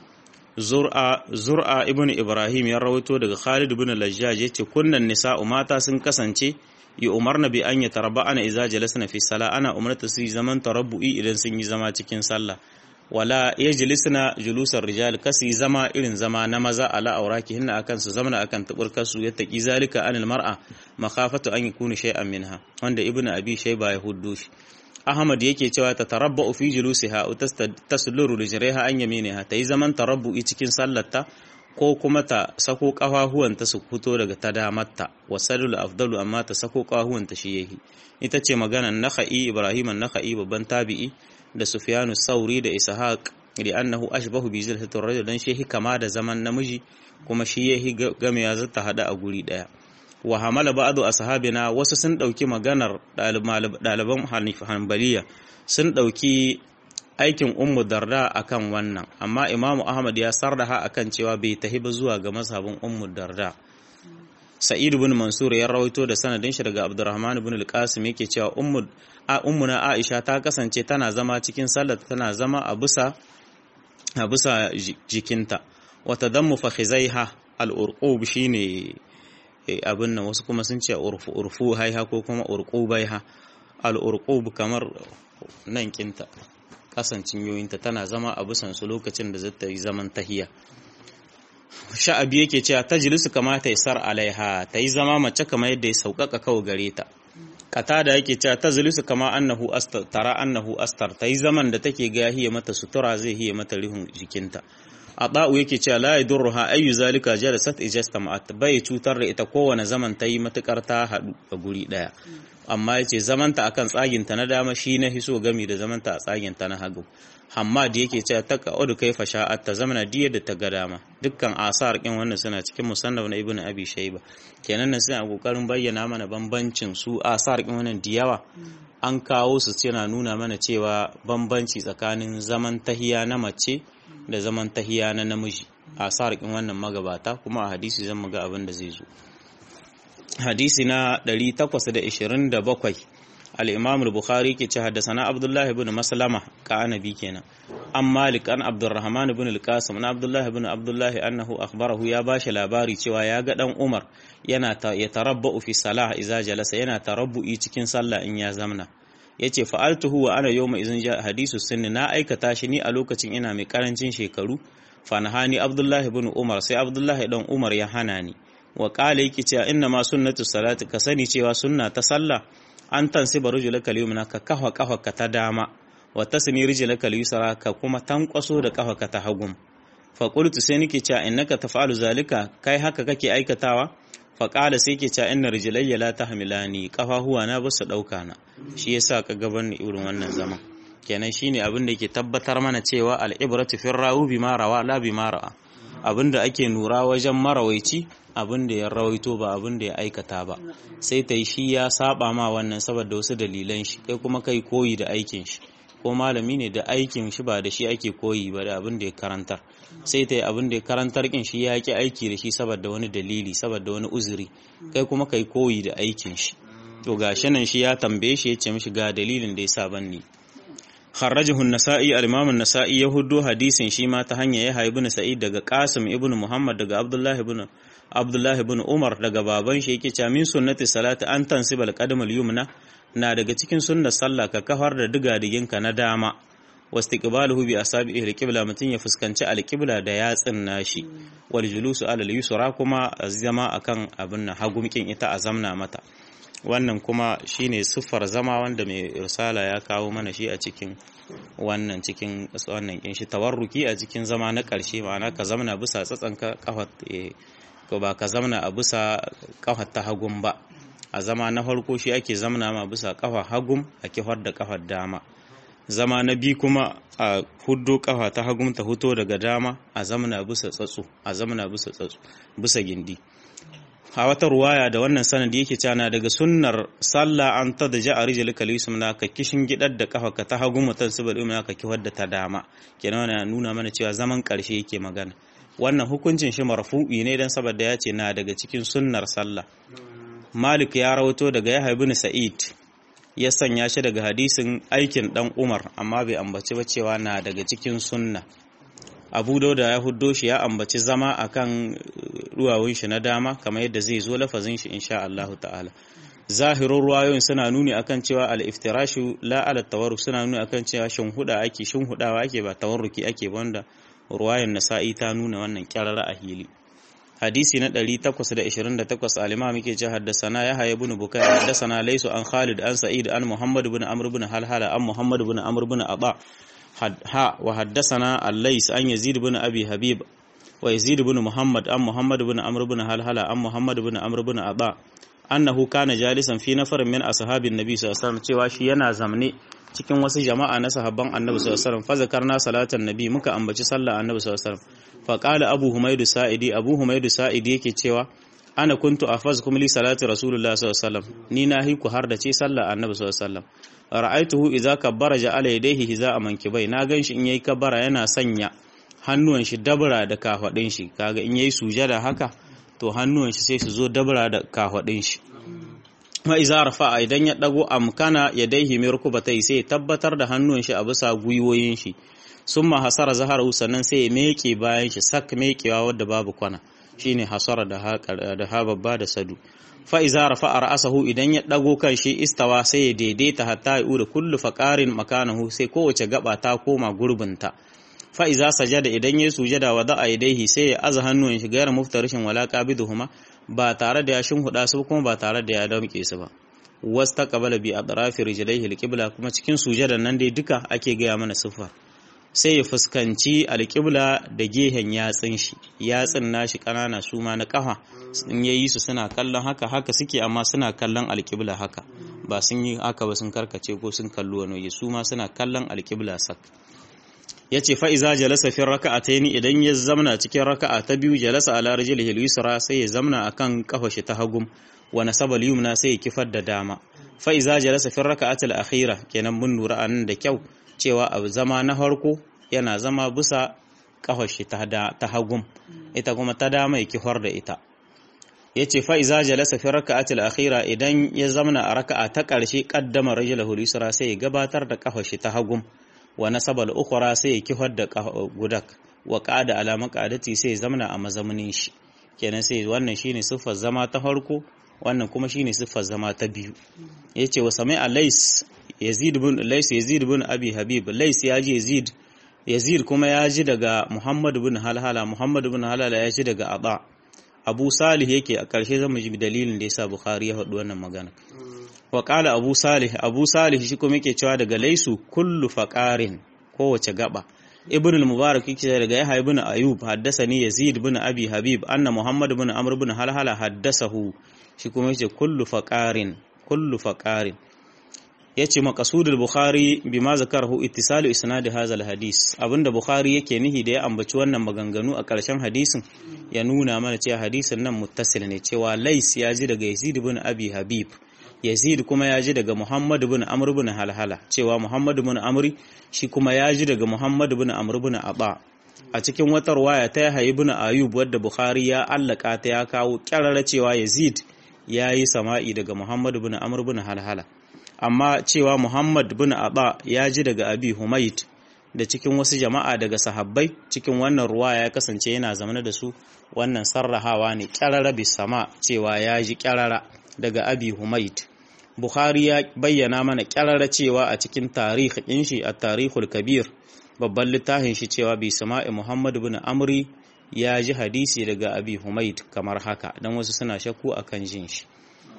Zur'a Zur'a ibn Ibrahim ya rawaito daga Khalid ibn Lajjaj yace kunnan nisa'u mata sun kasance yi umarna bi an yatarabba'ana idza jalasna fi salat ana umarta su zaman tarabbu'i idan sun yi zama cikin sallah wala yajlisna julusar rijal kasi zama irin zama na maza ala auraki hinna akan su zamana akan tuburkar su yattaqi zalika anil mar'a makhafatu an yakuna shay'an minha wanda ibnu abi shayba ya huddu shi ahmad yake cewa ta tarabba'u fi julusiha tasluru rijriha an yaminiha tayi zaman tarabbu'i cikin sallarta ko kuma ta sako kafahuwanta su fito daga ta damarta wasadul afdalu amma ta sako kafahuwanta shi yahi ita ce maganar nakhai ibrahim an-nakhai babban tabi'i da Sufyanu Sauri da Ishaq da annahu ashbahu bi zilhatir rajul dan shehi kama da zaman namiji kuma shi yahi game ya zata hada a guri daya wa hamala ba'du ashabina wasu sun dauki maganar daliban Hanbaliya sun dauki aikin Ummu Darda akan wannan amma Imam Ahmad ya sarraha akan cewa bai tahi ba zuwa ga mazhabin Ummu Darda Sa'id ibn Mansur ya rawaito da sanadin shi daga Abdurrahman ibn al-Qasim yake cewa ummu ummuna Aisha ta kasance tana zama cikin sallar tana zama a bisa a bisa jikinta wa tadammu fakhizaiha al-urqub shine abin nan wasu kuma sun ce urfu urfu haiha ko kuma urqubaiha al-urqub kamar nan kinta kasancin yoyinta tana zama a bisan su lokacin da zata yi zaman tahiya sha'abi yake cewa tajlisu kama ta isar alaiha ta yi zama mace kamar yadda ya sauƙaƙa kawo gare ta katada yake cewa tajlisu kama annahu astar tara annahu astar ta yi zaman da take ga hiya mata sutura zai hiya mata rihun jikinta Aba'u yake cewa la yadurruha ayyu zalika jalasat ijastama'at bai cutar da ita kowane zaman ta yi matukar ta haɗu a guri ɗaya amma yace zamanta akan tsaginta na dama shi na hiso gami da zamanta a tsaginta na hagu Hammad yake cewa ta ka'udu kaifa sha'at ta zamana diyar da ta ga dama dukkan asar kin wannan suna cikin musannaf na ibnu abi shayba kenan nan suna kokarin bayyana mana bambancin su asar kin wannan diyawa an kawo su suna nuna mana cewa bambanci tsakanin zaman tahiya na mace da zaman tahiya na namiji asar kin wannan magabata kuma a hadisi zan muga abin da zai zo hadisi na 827 al-imam al-bukhari ke ce haddasana abdullahi ibn maslama ka anabi kenan an malik an abdurrahman ibn al-qasim na abdullahi ibn abdullahi annahu akhbarahu ya bashi labari cewa ya ga dan umar yana ya tarabbu fi salah idza jalasa yana tarabbu'i cikin sallah in ya zamna yace fa'altuhu wa ana yawma idzin ja hadisu sunni na aikata shi ni a lokacin ina mai karancin shekaru fanahani abdullahi ibn umar sai abdullahi dan umar ya hana ni wa qala yake cewa inna ma sunnatu salati ka sani cewa sunna ta sallah an tansiba rujulaka al-yumna ka kafa kafa ta dama wa tasni rijlaka al-yusra ka kuma tankwaso da kafa ta hagum fa qultu sai nake cewa innaka taf'alu zalika kai haka kake aikatawa fa qala sai yake cewa inna rijlayya la tahmilani kafahuwa na basu dauka na shi yasa ka gaban ni irin wannan zaman kenan shine abin da yake tabbatar mana cewa al-ibratu fi rawu bima rawa la bima ra'a abinda ake nura wajen marawaici abin da ya rawaito ba abin da ya aikata ba sai ta yi shi ya saba ma wannan saboda wasu dalilan shi kai kuma kai koyi da aikin shi ko malami ne da aikin shi ba da shi ake koyi ba da abin da ya karantar sai ta yi abin da ya karantar kin shi ya ki aiki da shi saboda wani dalili saboda wani uzuri kai kuma kai koyi da aikin shi to gashi nan shi ya tambaye shi ya ce mishi ga dalilin da ya sa ban ni خرجه النسائي الإمام النسائي يهدو حديث شيما تهنيا يحيى بن سعيد daga Qasim ibn Muhammad daga Abdullah ibn Abdullah ibn Umar daga baban shi yake cewa min sunnati salati an tansiba al-qadam al-yumna na daga cikin sunnar sallah ka kafar da diga diginka na dama wastiqbaluhu bi asabihi al-qibla mutun ya fuskanci al-qibla da yatsin nashi wal julusu ala al-yusra kuma zama akan abin hagumkin ita a zamna mata wannan kuma shine siffar zama wanda mai risala ya kawo mana shi a cikin wannan cikin wannan kin shi tawarruki a cikin zama na ƙarshe ma'ana ka zamana bisa tsatsanka kafar ko ba ka zamana a bisa kafar ta hagun ba a zama na farko shi ake zamana ma bisa kafar hagum a kifar da kafar dama zama na biyu kuma a huddo kafa ta hagun ta huto daga dama a zamana bisa tsatso a zamana bisa tsatso bisa gindi a wata ruwaya da wannan sanadi yake cana daga sunnar sallah an ta da ja'a rijal kalisum na ka kishin gidar da kafa ka ta hagun mutan saboda ina ka kiwar da ta dama kenan wannan nuna mana cewa zaman karshe yake magana wannan hukuncin shi marfu'i ne dan saboda ya ce na daga cikin sunnar sallah Malik ya rawato daga Yahya ibn Sa'id ya sanya shi daga hadisin aikin dan Umar amma bai ambaci ba cewa na daga cikin sunna Abu Dauda ya huddo shi ya ambaci zama akan ruwawun shi na dama kamar yadda zai zo lafazin shi insha Allah ta'ala zahirin ruwayoyin suna nuni akan cewa al-iftirashu la ala tawarruk suna nuni akan cewa shin huda ake shin hudawa ake ba tawarruki ake wanda ruwayan nasa'i ta nuna wannan kyarara a hili hadisi na 828 al-imam yake ce haddasana ya haye ibn bukai haddasana laysu an khalid an sa'id an muhammad ibn amr ibn halhala an muhammad ibn amr ibn aba ha wa haddasana al-lays an yazid ibn abi habib wa yazid ibn muhammad an muhammad ibn amr ibn halhala an muhammad ibn amr ibn aba annahu kana jalisan fi nafarin min ashabin nabi sallallahu alaihi wasallam cewa shi yana zamne cikin wasu jama'a na sahabban annabi sallallahu alaihi wasallam fa zakarna salatan nabi muka ambaci sallah annabi sallallahu alaihi wasallam fa qala abu humaydu sa'idi abu humaydu sa'idi yake cewa ana kuntu afazkum li salati rasulullah sallallahu alaihi wasallam ni na hi ku har da ce sallah annabi sallallahu alaihi wasallam ra'aituhu idza kabbara ja'ala yadayhi hiza'a mankibai na ganshi in yayi kabbara yana sanya hannuwan shi dabra da kafadin shi kaga in yayi sujada haka to hannuwan shi sai su zo dabra da kafadin shi ma iza rafa'a idan ya dago amkana ya daihi mai rukubatai sai tabbatar da hannun shi a bisa gwiwoyin shi summa hasara zaharu sannan sai ya meke bayan shi sak mekewa wadda babu kwana shine hasara da ha da ha babba da sadu fa iza rafa'a ra'sahu idan ya dago kan shi istawa sai ya daidaita hatta ya ura kullu faqarin makanahu sai kowace gaba ta koma gurbinta fa iza sajada idan ya sujada wa da'a yadaihi sai ya aza hannun shi gairar muftarishin wala qabiduhuma ba tare da ya shinhuda su kuma ba tare da ya damke su ba was ta qabala bi atrafi rijlaihi alqibla kuma cikin sujadan nan dai duka ake gaya mana sifa sai ya fuskanci alqibla da gehen yatsin shi yatsin nashi kanana su ma na kafa in yayi su suna kallon haka haka suke amma suna kallon alqibla haka ba sun yi haka ba sun karkace ko sun kallo wani su ma suna kallon alqibla sak ya ce fa'iza jalasa fin raka'a ta yi idan ya zamna cikin raka'a ta biyu jalasa ala rijlihi al-yusra sai ya zamna akan kafa shi ta hagum wa nasaba al-yumna sai ya kifar da dama fa'iza jalasa fin raka'atil akhira kenan mun lura anan da kyau cewa a zama na farko yana zama bisa kafa shi ta hagum ita kuma ta dama ya kifar da ita yace fa iza jalasa fi raka'atil akhira idan ya zamna a raka'a ta ƙarshe qaddama rajulahu al-yusra sai ya gabatar da kafa shi ta hagum wa nasaba al-ukhra sai ya kifar da gudak wa qada ala maqadati sai ya zamna a mazaunin shi kenan sai wannan shine siffar zama ta farko wannan kuma shine siffar zama ta biyu yace wa sami'a lays yazid ibn lays yazid ibn abi habib lays ya ji yazid yazid kuma ya ji daga muhammad ibn halhala muhammad ibn halhala ya ji daga aba abu salih yake a ƙarshe zan ji dalilin da yasa bukhari ya faɗi wannan magana wa qala abu salih abu salih shi kuma yake cewa daga laisu kullu faqarin kowace gaba ibn al-mubarak yake daga yahya ibn ayub haddathani yazid ibn abi habib anna muhammad ibn amr ibn halhala haddasahu shi kuma yace kullu faqarin kullu faqarin yace maqsudul bukhari bima zakarahu ittisalu isnad hadha al-hadis abinda bukhari yake nihi da ya ambaci wannan maganganu a ƙarshen hadisin ya nuna mana cewa hadisin nan muttasil ne cewa lais ya ji daga yazid ibn abi habib yazid kuma ya ji daga muhammad ibn amr ibn halhala cewa muhammad ibn amri shi kuma ya ji daga muhammad ibn amr ibn aba a cikin wata ruwaya ta yahya ibn ayub wadda bukhari ya allaka ta ya kawo kyarara cewa yazid ya yi sama'i daga muhammad ibn amr ibn halhala amma cewa muhammad ibn aba ya ji daga abi humaid da cikin wasu jama'a daga sahabbai cikin wannan ruwaya ya kasance yana zamana da su wannan sarrahawa ne kyarara bisama cewa ya ji kyarara daga abi humaid bukhari ya bayyana mana kyarara cewa a cikin tarihin shi a tarihul kabir babban littafin shi cewa bi sama'i muhammad bin amri ya ji hadisi daga abi humaid kamar haka don wasu suna shakku akan jin shi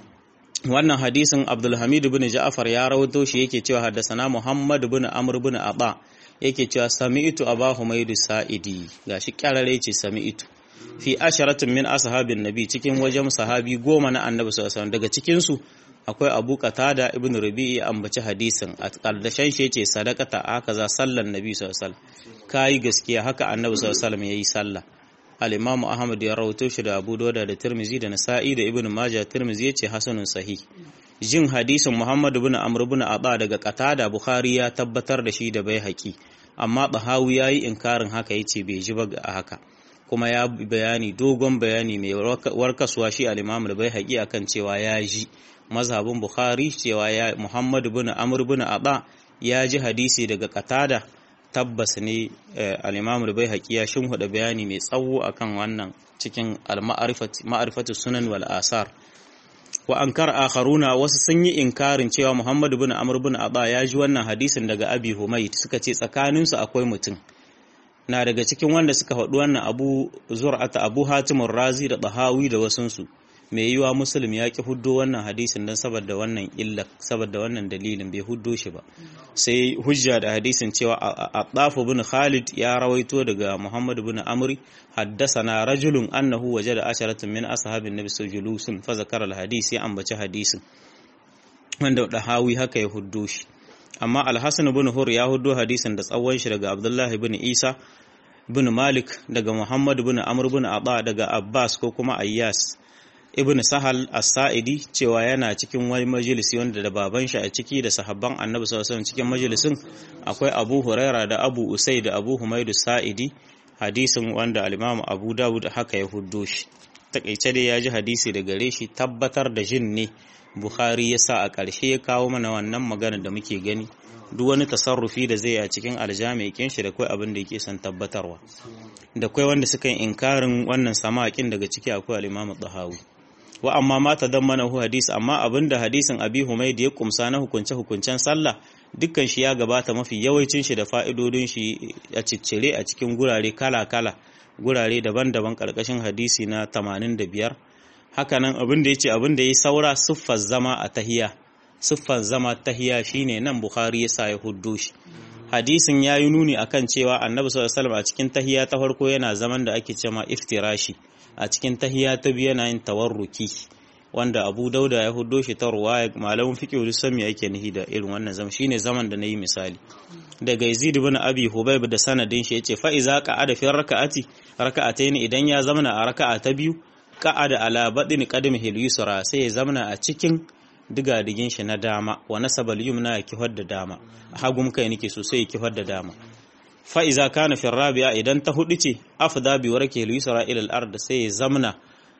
wannan hadisin abdulhamid bin ja'far ya rawato shi yake cewa haddasana muhammad bin amr bin aba yake cewa sami'tu aba humaid sa'idi gashi kyarare ce sami'tu fi asharatin min ashabin nabi cikin wajen sahabi goma na annabi sallallahu alaihi daga cikin su akwai abu qatada ibn rabi'i ambaci hadisin a kardashen shi yace sadaqata haka za sallan nabi sallallahu alaihi wasallam kai gaskiya haka annabi sallallahu alaihi wasallam yayi sallah al-imamu ahmad ya rawaito shi da abu dauda da tirmizi da nasa'i da ibn majah tirmizi yace hasanun sahih jin hadisin muhammad ibn amr ibn aba daga qatada bukhari ya tabbatar da shi da bai haƙi amma bahawi yayi inkarin haka yace bai ji ba a haka kuma ya bayani dogon bayani mai warkaswa shi al-imam bai haƙi akan cewa ya ji mazhabin bukhari cewa ya muhammad ibn amr ibn aba ya ji hadisi daga qatada tabbas ne al-imam bai haƙi ya shimhuda bayani mai tsawo akan wannan cikin al-ma'rifatu sunan wal asar wa ankar akharuna wasu sun yi inkarin cewa Muhammad ibn Amr ibn Aba ya ji wannan hadisin daga Abi Humayd suka ce tsakanin su akwai mutum na daga cikin wanda suka faɗi wannan Abu Zur'ata Abu Hatim Razi da Tahawi da wasunsu mai yiwa Muslim ya ki huddo wannan hadisin dan saboda wannan illa saboda wannan dalilin bai huddo shi ba sai hujja da hadisin cewa Ataf ibn Khalid ya rawaito daga Muhammad ibn Amr حدثنا رجل أنه وجد عشرة من أصحاب النبي صلى الله عليه وسلم فذكر الحديث يا أنبتش حديث wanda da hawi haka ya huddo shi amma alhassan ibn hur ya huddo hadisin da tsawon shi daga abdullahi ibn isa ibn malik daga muhammad ibn amr ibn aba daga abbas ko kuma ayyas ibn sahal as-sa'idi cewa yana cikin wani majalisi wanda da baban shi a ciki da sahabban annabi sallallahu alaihi cikin majalisin akwai abu huraira da abu usai da abu humaidu sa'idi hadisin wanda al-Imam Abu Dawud haka ya huddo shi takeice dai ya ji hadisi da gare shi tabbatar da jin ne Bukhari ya sa a ƙarshe ya kawo mana wannan magana da muke gani duk wani tasarrufi da zai a cikin aljami'in shi da kai abin da yake son tabbatarwa da kai wanda suka yi inkarin wannan sama'akin daga ciki akwai al-Imam Tahawi wa amma ma tadammana hu hadisi amma abinda hadisin Abi Humayd ya kumsa na hukunce hukuncen sallah dukkan shi ya gabata mafi yawancin shi da fa'idodin shi a ciccire a cikin gurare kala-kala gurare daban-daban ƙarƙashin hadisi na 85 hakanan abin da ya ce abin da ya saura siffar zama a tahiya siffar zama tahiya shine nan bukhari ya sa ya huddo shi hadisin ya yi nuni akan cewa annabi sallallahu alaihi a cikin tahiya ta farko yana zaman da ake cewa iftirashi a cikin tahiya ta biyu yana yin tawarruki wanda abu dauda ya hudo shi ta ruwaya malamin fiqh duk sami yake nihi da irin wannan zaman shine zaman da nayi misali daga Yazid ibn Abi Hubayb da sanadin shi yace fa iza qa'ada fi raka'ati raka'atayn idan ya zamana a raka'a ta biyu qa'ada ala badin qadamihi al-yusra sai ya zamana a cikin digadigin shi na dama wa nasaba al-yumna ya kihar da dama hagum kai nake so sai ya kihar da dama fa iza kana fi rabi'a idan ta hudu ce afda bi warake al-yusra ila al-ard sai ya zamana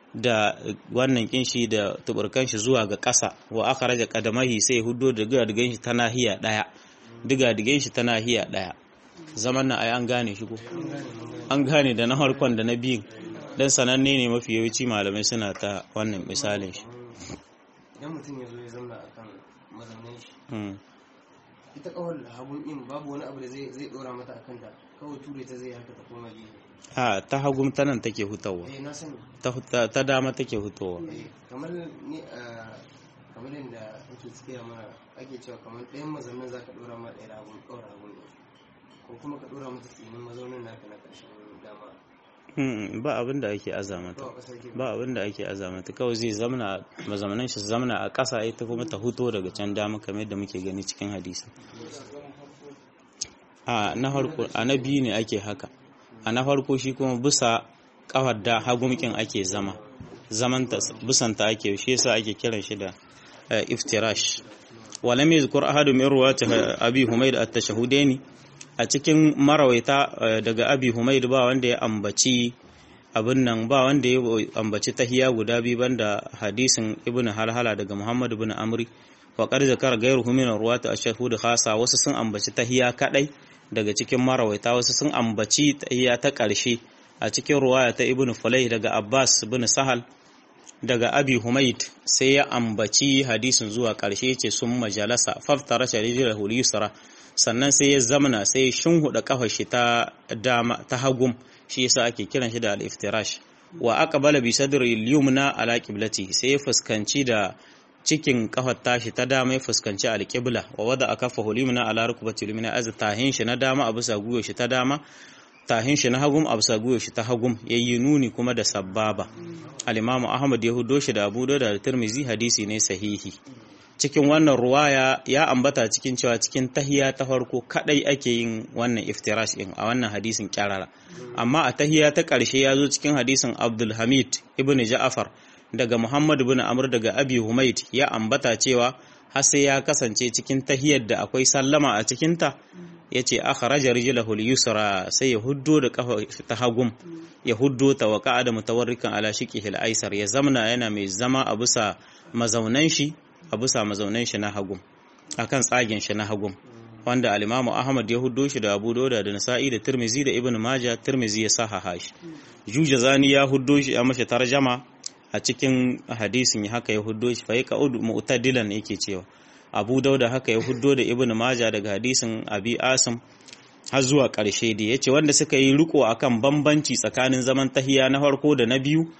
da wannan kinshi da tuburkan shi zuwa ga ƙasa wa aka raja kadamahi sai hudo da digadigan shi ta nahiya ɗaya digadigan shi ta nahiya ɗaya zaman nan ai an gane shi ko an gane da na harkon da na biyun dan sananne ne mafi yawanci malamai suna ta wannan misalin shi idan mutum ya zo ya zauna akan mazaunin shi ita kawar hagun in babu wani abu da zai dora mata akan ta kawai ture ta zai haka ta koma gefe a ta hagum ta nan take hutawa eh na sani ta dama take hutawa kamar ni a kamar yadda ake tsiya mana ake cewa kamar ɗayan mazaunin za ka ɗora ma ɗaya ragun ɗora ragun ne ko kuma ka ɗora mata tsinin mazaunin naka na ƙarshen dama ba abin da ake azamata ba abin da ake azamata kawai zai zamana mazamanin shi zamana a ƙasa ita kuma ta huto daga can dama kamar yadda muke gani cikin hadisi a na farko a na biyu ne ake haka a na farko shi kuma bisa kafar da hagumkin ake zama zamanta bisanta ake shi yasa ake kiran shi da iftirash walam yadhkur ahadu min ruwati abi humayd at-tashahudaini a cikin marawaita daga abi humayd ba wanda ya ambaci abin nan ba wanda ya ambaci tahiya guda biyu banda hadisin ibnu halhala daga muhammad ibn amri wa qad zakara ghayruhu min ruwati ash-shahud khasa wasu sun ambaci tahiya kadai daga cikin marawaita wasu sun ambaci tahiya ta ƙarshe a cikin ruwaya ta ibnu fulay daga abbas ibn sahal daga abi humaid sai ya ambaci hadisin zuwa ƙarshe ce sun majalasa faftara sharijar yusra sannan sai ya zamana sai ya shinhuda kafar shi ta dama ta hagum shi yasa ake kiran shi da al-iftirash wa aqbala bi sadri al-yumna ala qiblati sai ya fuskanci da cikin kafar tashi ta dama ya fuskanci al-qibla wa wada akafa al-yumna ala rukbati al-yumna az tahin shi na dama a bisa guyo shi ta dama tahin shi na hagum a bisa guyo shi ta hagum yayi nuni kuma da sababa al-imamu ahmad ya hudo shi da abu da da tirmizi hadisi ne sahihi cikin wannan ruwaya ya ambata cikin cewa cikin tahiya ta farko kadai ake yin wannan iftirash din a wannan hadisin kyarara amma a tahiya ta ƙarshe ya zo cikin hadisin Abdul Hamid ibn Ja'far daga Muhammad ibn Amr daga Abi Humayd ya ambata cewa har sai ya kasance cikin tahiyar da akwai sallama a cikinta ya ce akharaja rijlahu al-yusra sai ya huddo da kafa ta hagum ya huddo ta wa qa'ada mutawarrikan ala shiqihi al-aysar ya zamna yana mai zama a bisa mazaunan shi a bisa mazaunan shi na hagum akan tsagen shi na hagum wanda al-Imam Ahmad ya huddo shi da Abu Dawud da Nasa'i da Tirmizi da Ibn Majah Tirmizi ya sahaha shi Jujazani ya huddo shi ya mashi tarjama a cikin hadisin haka ya huddo shi fa yaqud mu'tadilan yake cewa abu dauda haka ya huddo da ibn maja daga hadisin abi asim har zuwa ƙarshe da ya ce wanda suka yi riko akan bambanci tsakanin zaman tahiya na farko da na biyu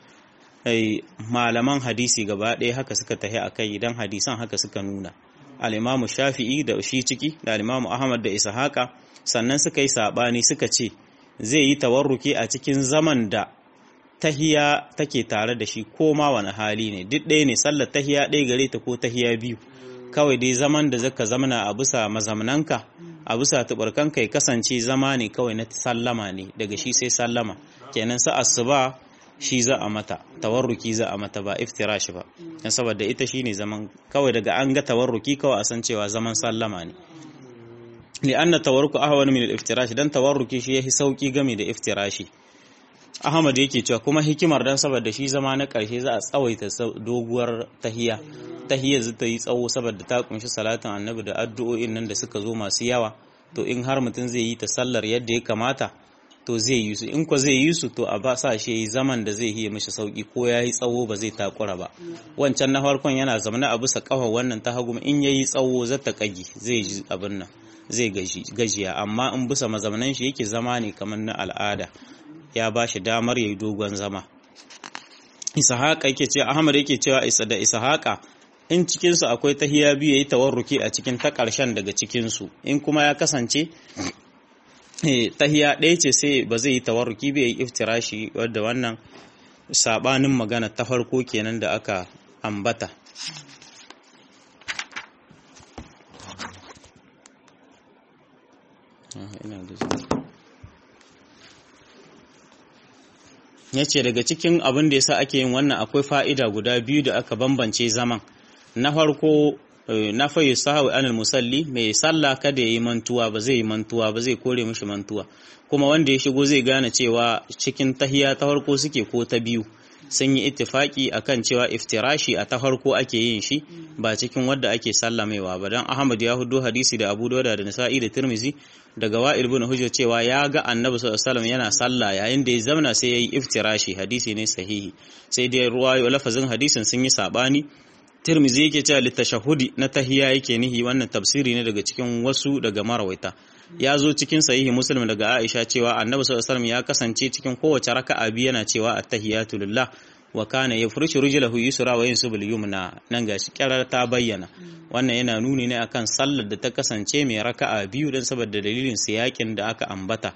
malaman hadisi gaba ɗaya haka suka tahi a kai idan hadisan haka suka nuna al'imamu shafi'i da shi ciki da al'imamu ahmad da ishaqa sannan suka yi saɓani suka ce zai yi tawarruki a cikin zaman da tahiya take tare da shi ko ma wani hali ne duk ɗaya ne sallar tahiya ɗaya gare ta ko tahiya biyu kawai dai zaman da zaka zamana a bisa mazamnanka a bisa tubarkanka ya kasance zama ne kawai na sallama ne daga shi sai sallama kenan sa asuba shi za a mata tawarruki za a mata ba iftirash ba dan saboda ita shine zaman kawai daga an ga tawarruki kawai a san cewa zaman sallama ne li'anna tawarruku ahwan min al-iftirash dan tawarruki shi yahi sauki game da iftirashi Ahmad yake cewa kuma hikimar dan saboda shi zama na ƙarshe za a tsawaita doguwar tahiya tahiyar zai ta yi tsawo saboda ta kunshi salatin annabi da addu'o'in nan da suka zo masu yawa to in har mutum zai yi ta sallar yadda ya kamata to zai yi su in ko zai yi su to a ba sa shi yi zaman da zai yi mishi sauki ko ya yi tsawo ba zai takura ba wancan na farkon yana zamana a bisa kafa wannan ta hagu in ya yi tsawo zai ta kagi zai ji abin nan zai gajiya amma in bisa mazamanan shi yake zama ne kamar na al'ada ya ba shi damar ya yi dogon zama ishaqa yake cewa ahmad yake cewa isa da ishaqa in cikinsu akwai tahiya biyu yayi tawarruki a cikin ta ƙarshen daga cikinsu in kuma ya kasance tahiya ɗaya ce sai ba zai yi tawarruki ba yayi iftirashi wadda wannan sabanin magana ta farko kenan da aka ambata ya ce daga cikin abin da yasa ake yin wannan akwai fa'ida guda biyu da aka bambance zaman na farko na fayi sahawi anil musalli mai sallah kada ya yi mantuwa ba zai yi mantuwa ba zai kore mishi mantuwa kuma wanda ya shigo zai gane cewa cikin tahiya ta farko suke ko ta biyu sun yi ittifaki akan cewa iftirashi a ta farko ake yin shi ba cikin wadda ake sallamewa ba dan Ahmad ya hudo hadisi da Abu Dawud da Nasa'i da Tirmizi daga Wa'il ibn Hujr cewa ya ga Annabi sallallahu alaihi wasallam yana sallah yayin da ya zamana sai yayi iftirashi hadisi ne sahihi sai dai ruwayo lafazin hadisin sun yi sabani Tirmizi yake cewa litashahudi na tahiya yake nihi wannan tafsiri ne daga cikin wasu daga marawaita ya zo cikin sahihi muslim daga Aisha cewa Annabi sallallahu alaihi wasallam ya kasance cikin kowace raka'a biyu yana cewa at-tahiyatu lillah wa kana yafrishu rijlahu yusra wa yansubu al-yumna nan gashi kirar ta bayyana wannan yana nuni ne akan sallar da ta kasance mai raka'a biyu dan saboda dalilin siyakin da aka ambata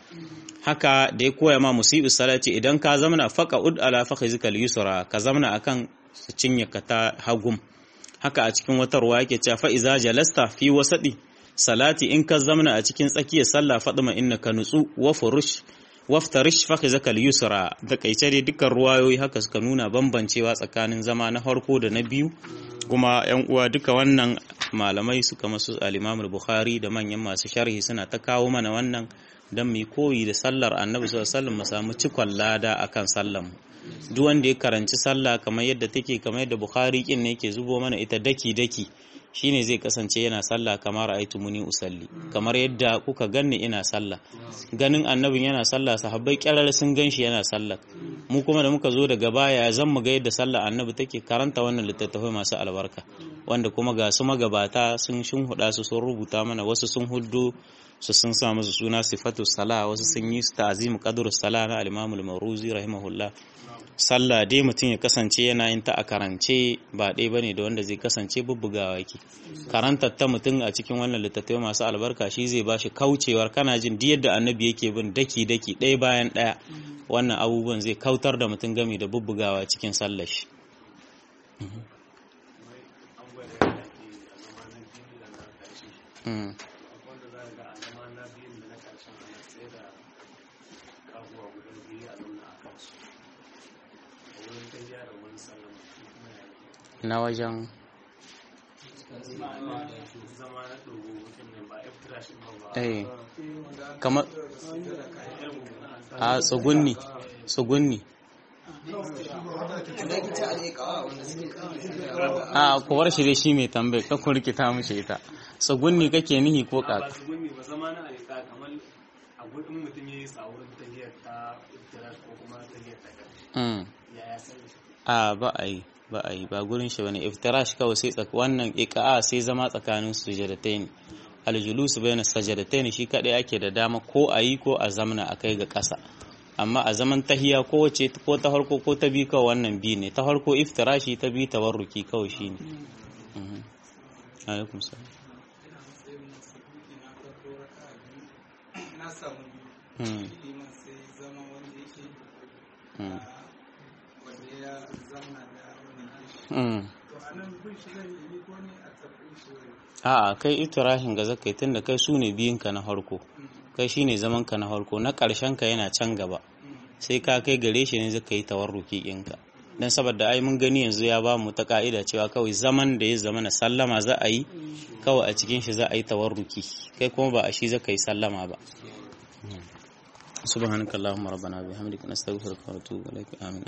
haka da ya koya ma musibu salati idan ka zamana faqa ud ala fakhizika al-yusra ka zamana akan cinye ka ta hagum haka a cikin wata ruwa yake cewa fa iza jalasta fi wasadi salati in ka zamana a cikin tsakiyar sallah fadima innaka nutsu wa furush waftarish fakhizaka al-yusra da kaice dai dukkan ruwayoyi haka suka nuna bambancewa tsakanin zama na farko da na biyu kuma yan uwa duka wannan malamai suka masu al-Imam bukhari da manyan masu sharhi suna ta kawo mana wannan dan mu koyi da sallar Annabi sallallahu alaihi wasallam mu samu cikon lada akan sallar mu duk wanda ya karanci sallah kamar yadda take kamar yadda Bukhari kin ne yake zubo mana ita daki daki shine zai kasance yana sallah kamar aitu muni usalli kamar yadda kuka ganni ina sallah ganin annabin yana sallah sahabbai kyarar sun ganshi yana sallah mu kuma da muka zo daga baya zan mu ga yadda sallah annabi take karanta wannan littattafai masu albarka wanda kuma ga su magabata sun huda su sun rubuta mana wasu sun huddo su sun sa musu suna sifatu sala wasu sun yi ta'zim qadru sala na al-imam al-mawruzi rahimahullah sallah dai mutum ya kasance yana yin ta a karance ba ɗaya bane da wanda zai kasance bubbugawa yake karantar ta mutum a cikin wannan littattafai masu albarka shi zai bashi kaucewar kana jin duk yadda annabi yake bin daki daki ɗaya bayan ɗaya wannan abubuwan zai kautar da mutum gami da bubbugawa cikin sallar shi mm wanda za ga a zama na biyun da na karshen ana tsaye da kaguwa guda biyu a nuna a kansu a wurin ta gyara wani sallan kuma ya yi na wajen zama na dogo mutum ne ba iftira shi ba ba eh kamar a tsugunni tsugunni da ake ci alaikawa wanda suke a kuwar shi dai shi mai tambayi ka kun rikita mishi ita tsugunni kake nihi ko ba kaka su gunni ba zama na alika kamar a gudun mutum ya yi sawurin tahiyar ta iftira ko kuma tahiyar ta karshe mm ya ya sani shi a ba a yi ba a yi ba gurin shi bane iftirash kawai sai tsak wannan iqa'a sai zama tsakanin sujadatain aljulus bayna sajadatain shi kadai ake da dama ko a yi ko a zamna akai ga ƙasa amma a zaman tahiya ko wace ko ta farko ko ta bi kawai wannan bi ne ta farko iftirashi ta bi tawarruki kawai shine mhm alaikum salam na samu mm liman sai zama wanda yake mm wanda ya zama da wani gishi mm to a nan bin shi zai yi ko ne a tabbin shi zai a'a kai itirahin ga zakai tunda kai su ne biyinka na farko kai shine zaman ka na farko na ƙarshen ka yana can gaba sai ka kai gare shi ne zaka yi tawarruki ɗinka dan saboda ai mun gani yanzu ya ba mu ta ka'ida cewa kawai zaman da ya zama na sallama za a yi kawai a cikin shi za a yi tawarruki kai kuma ba a shi zaka yi sallama ba subhanakallahumma rabbana bihamdika nastaghfiruka wa natubu ilaik amin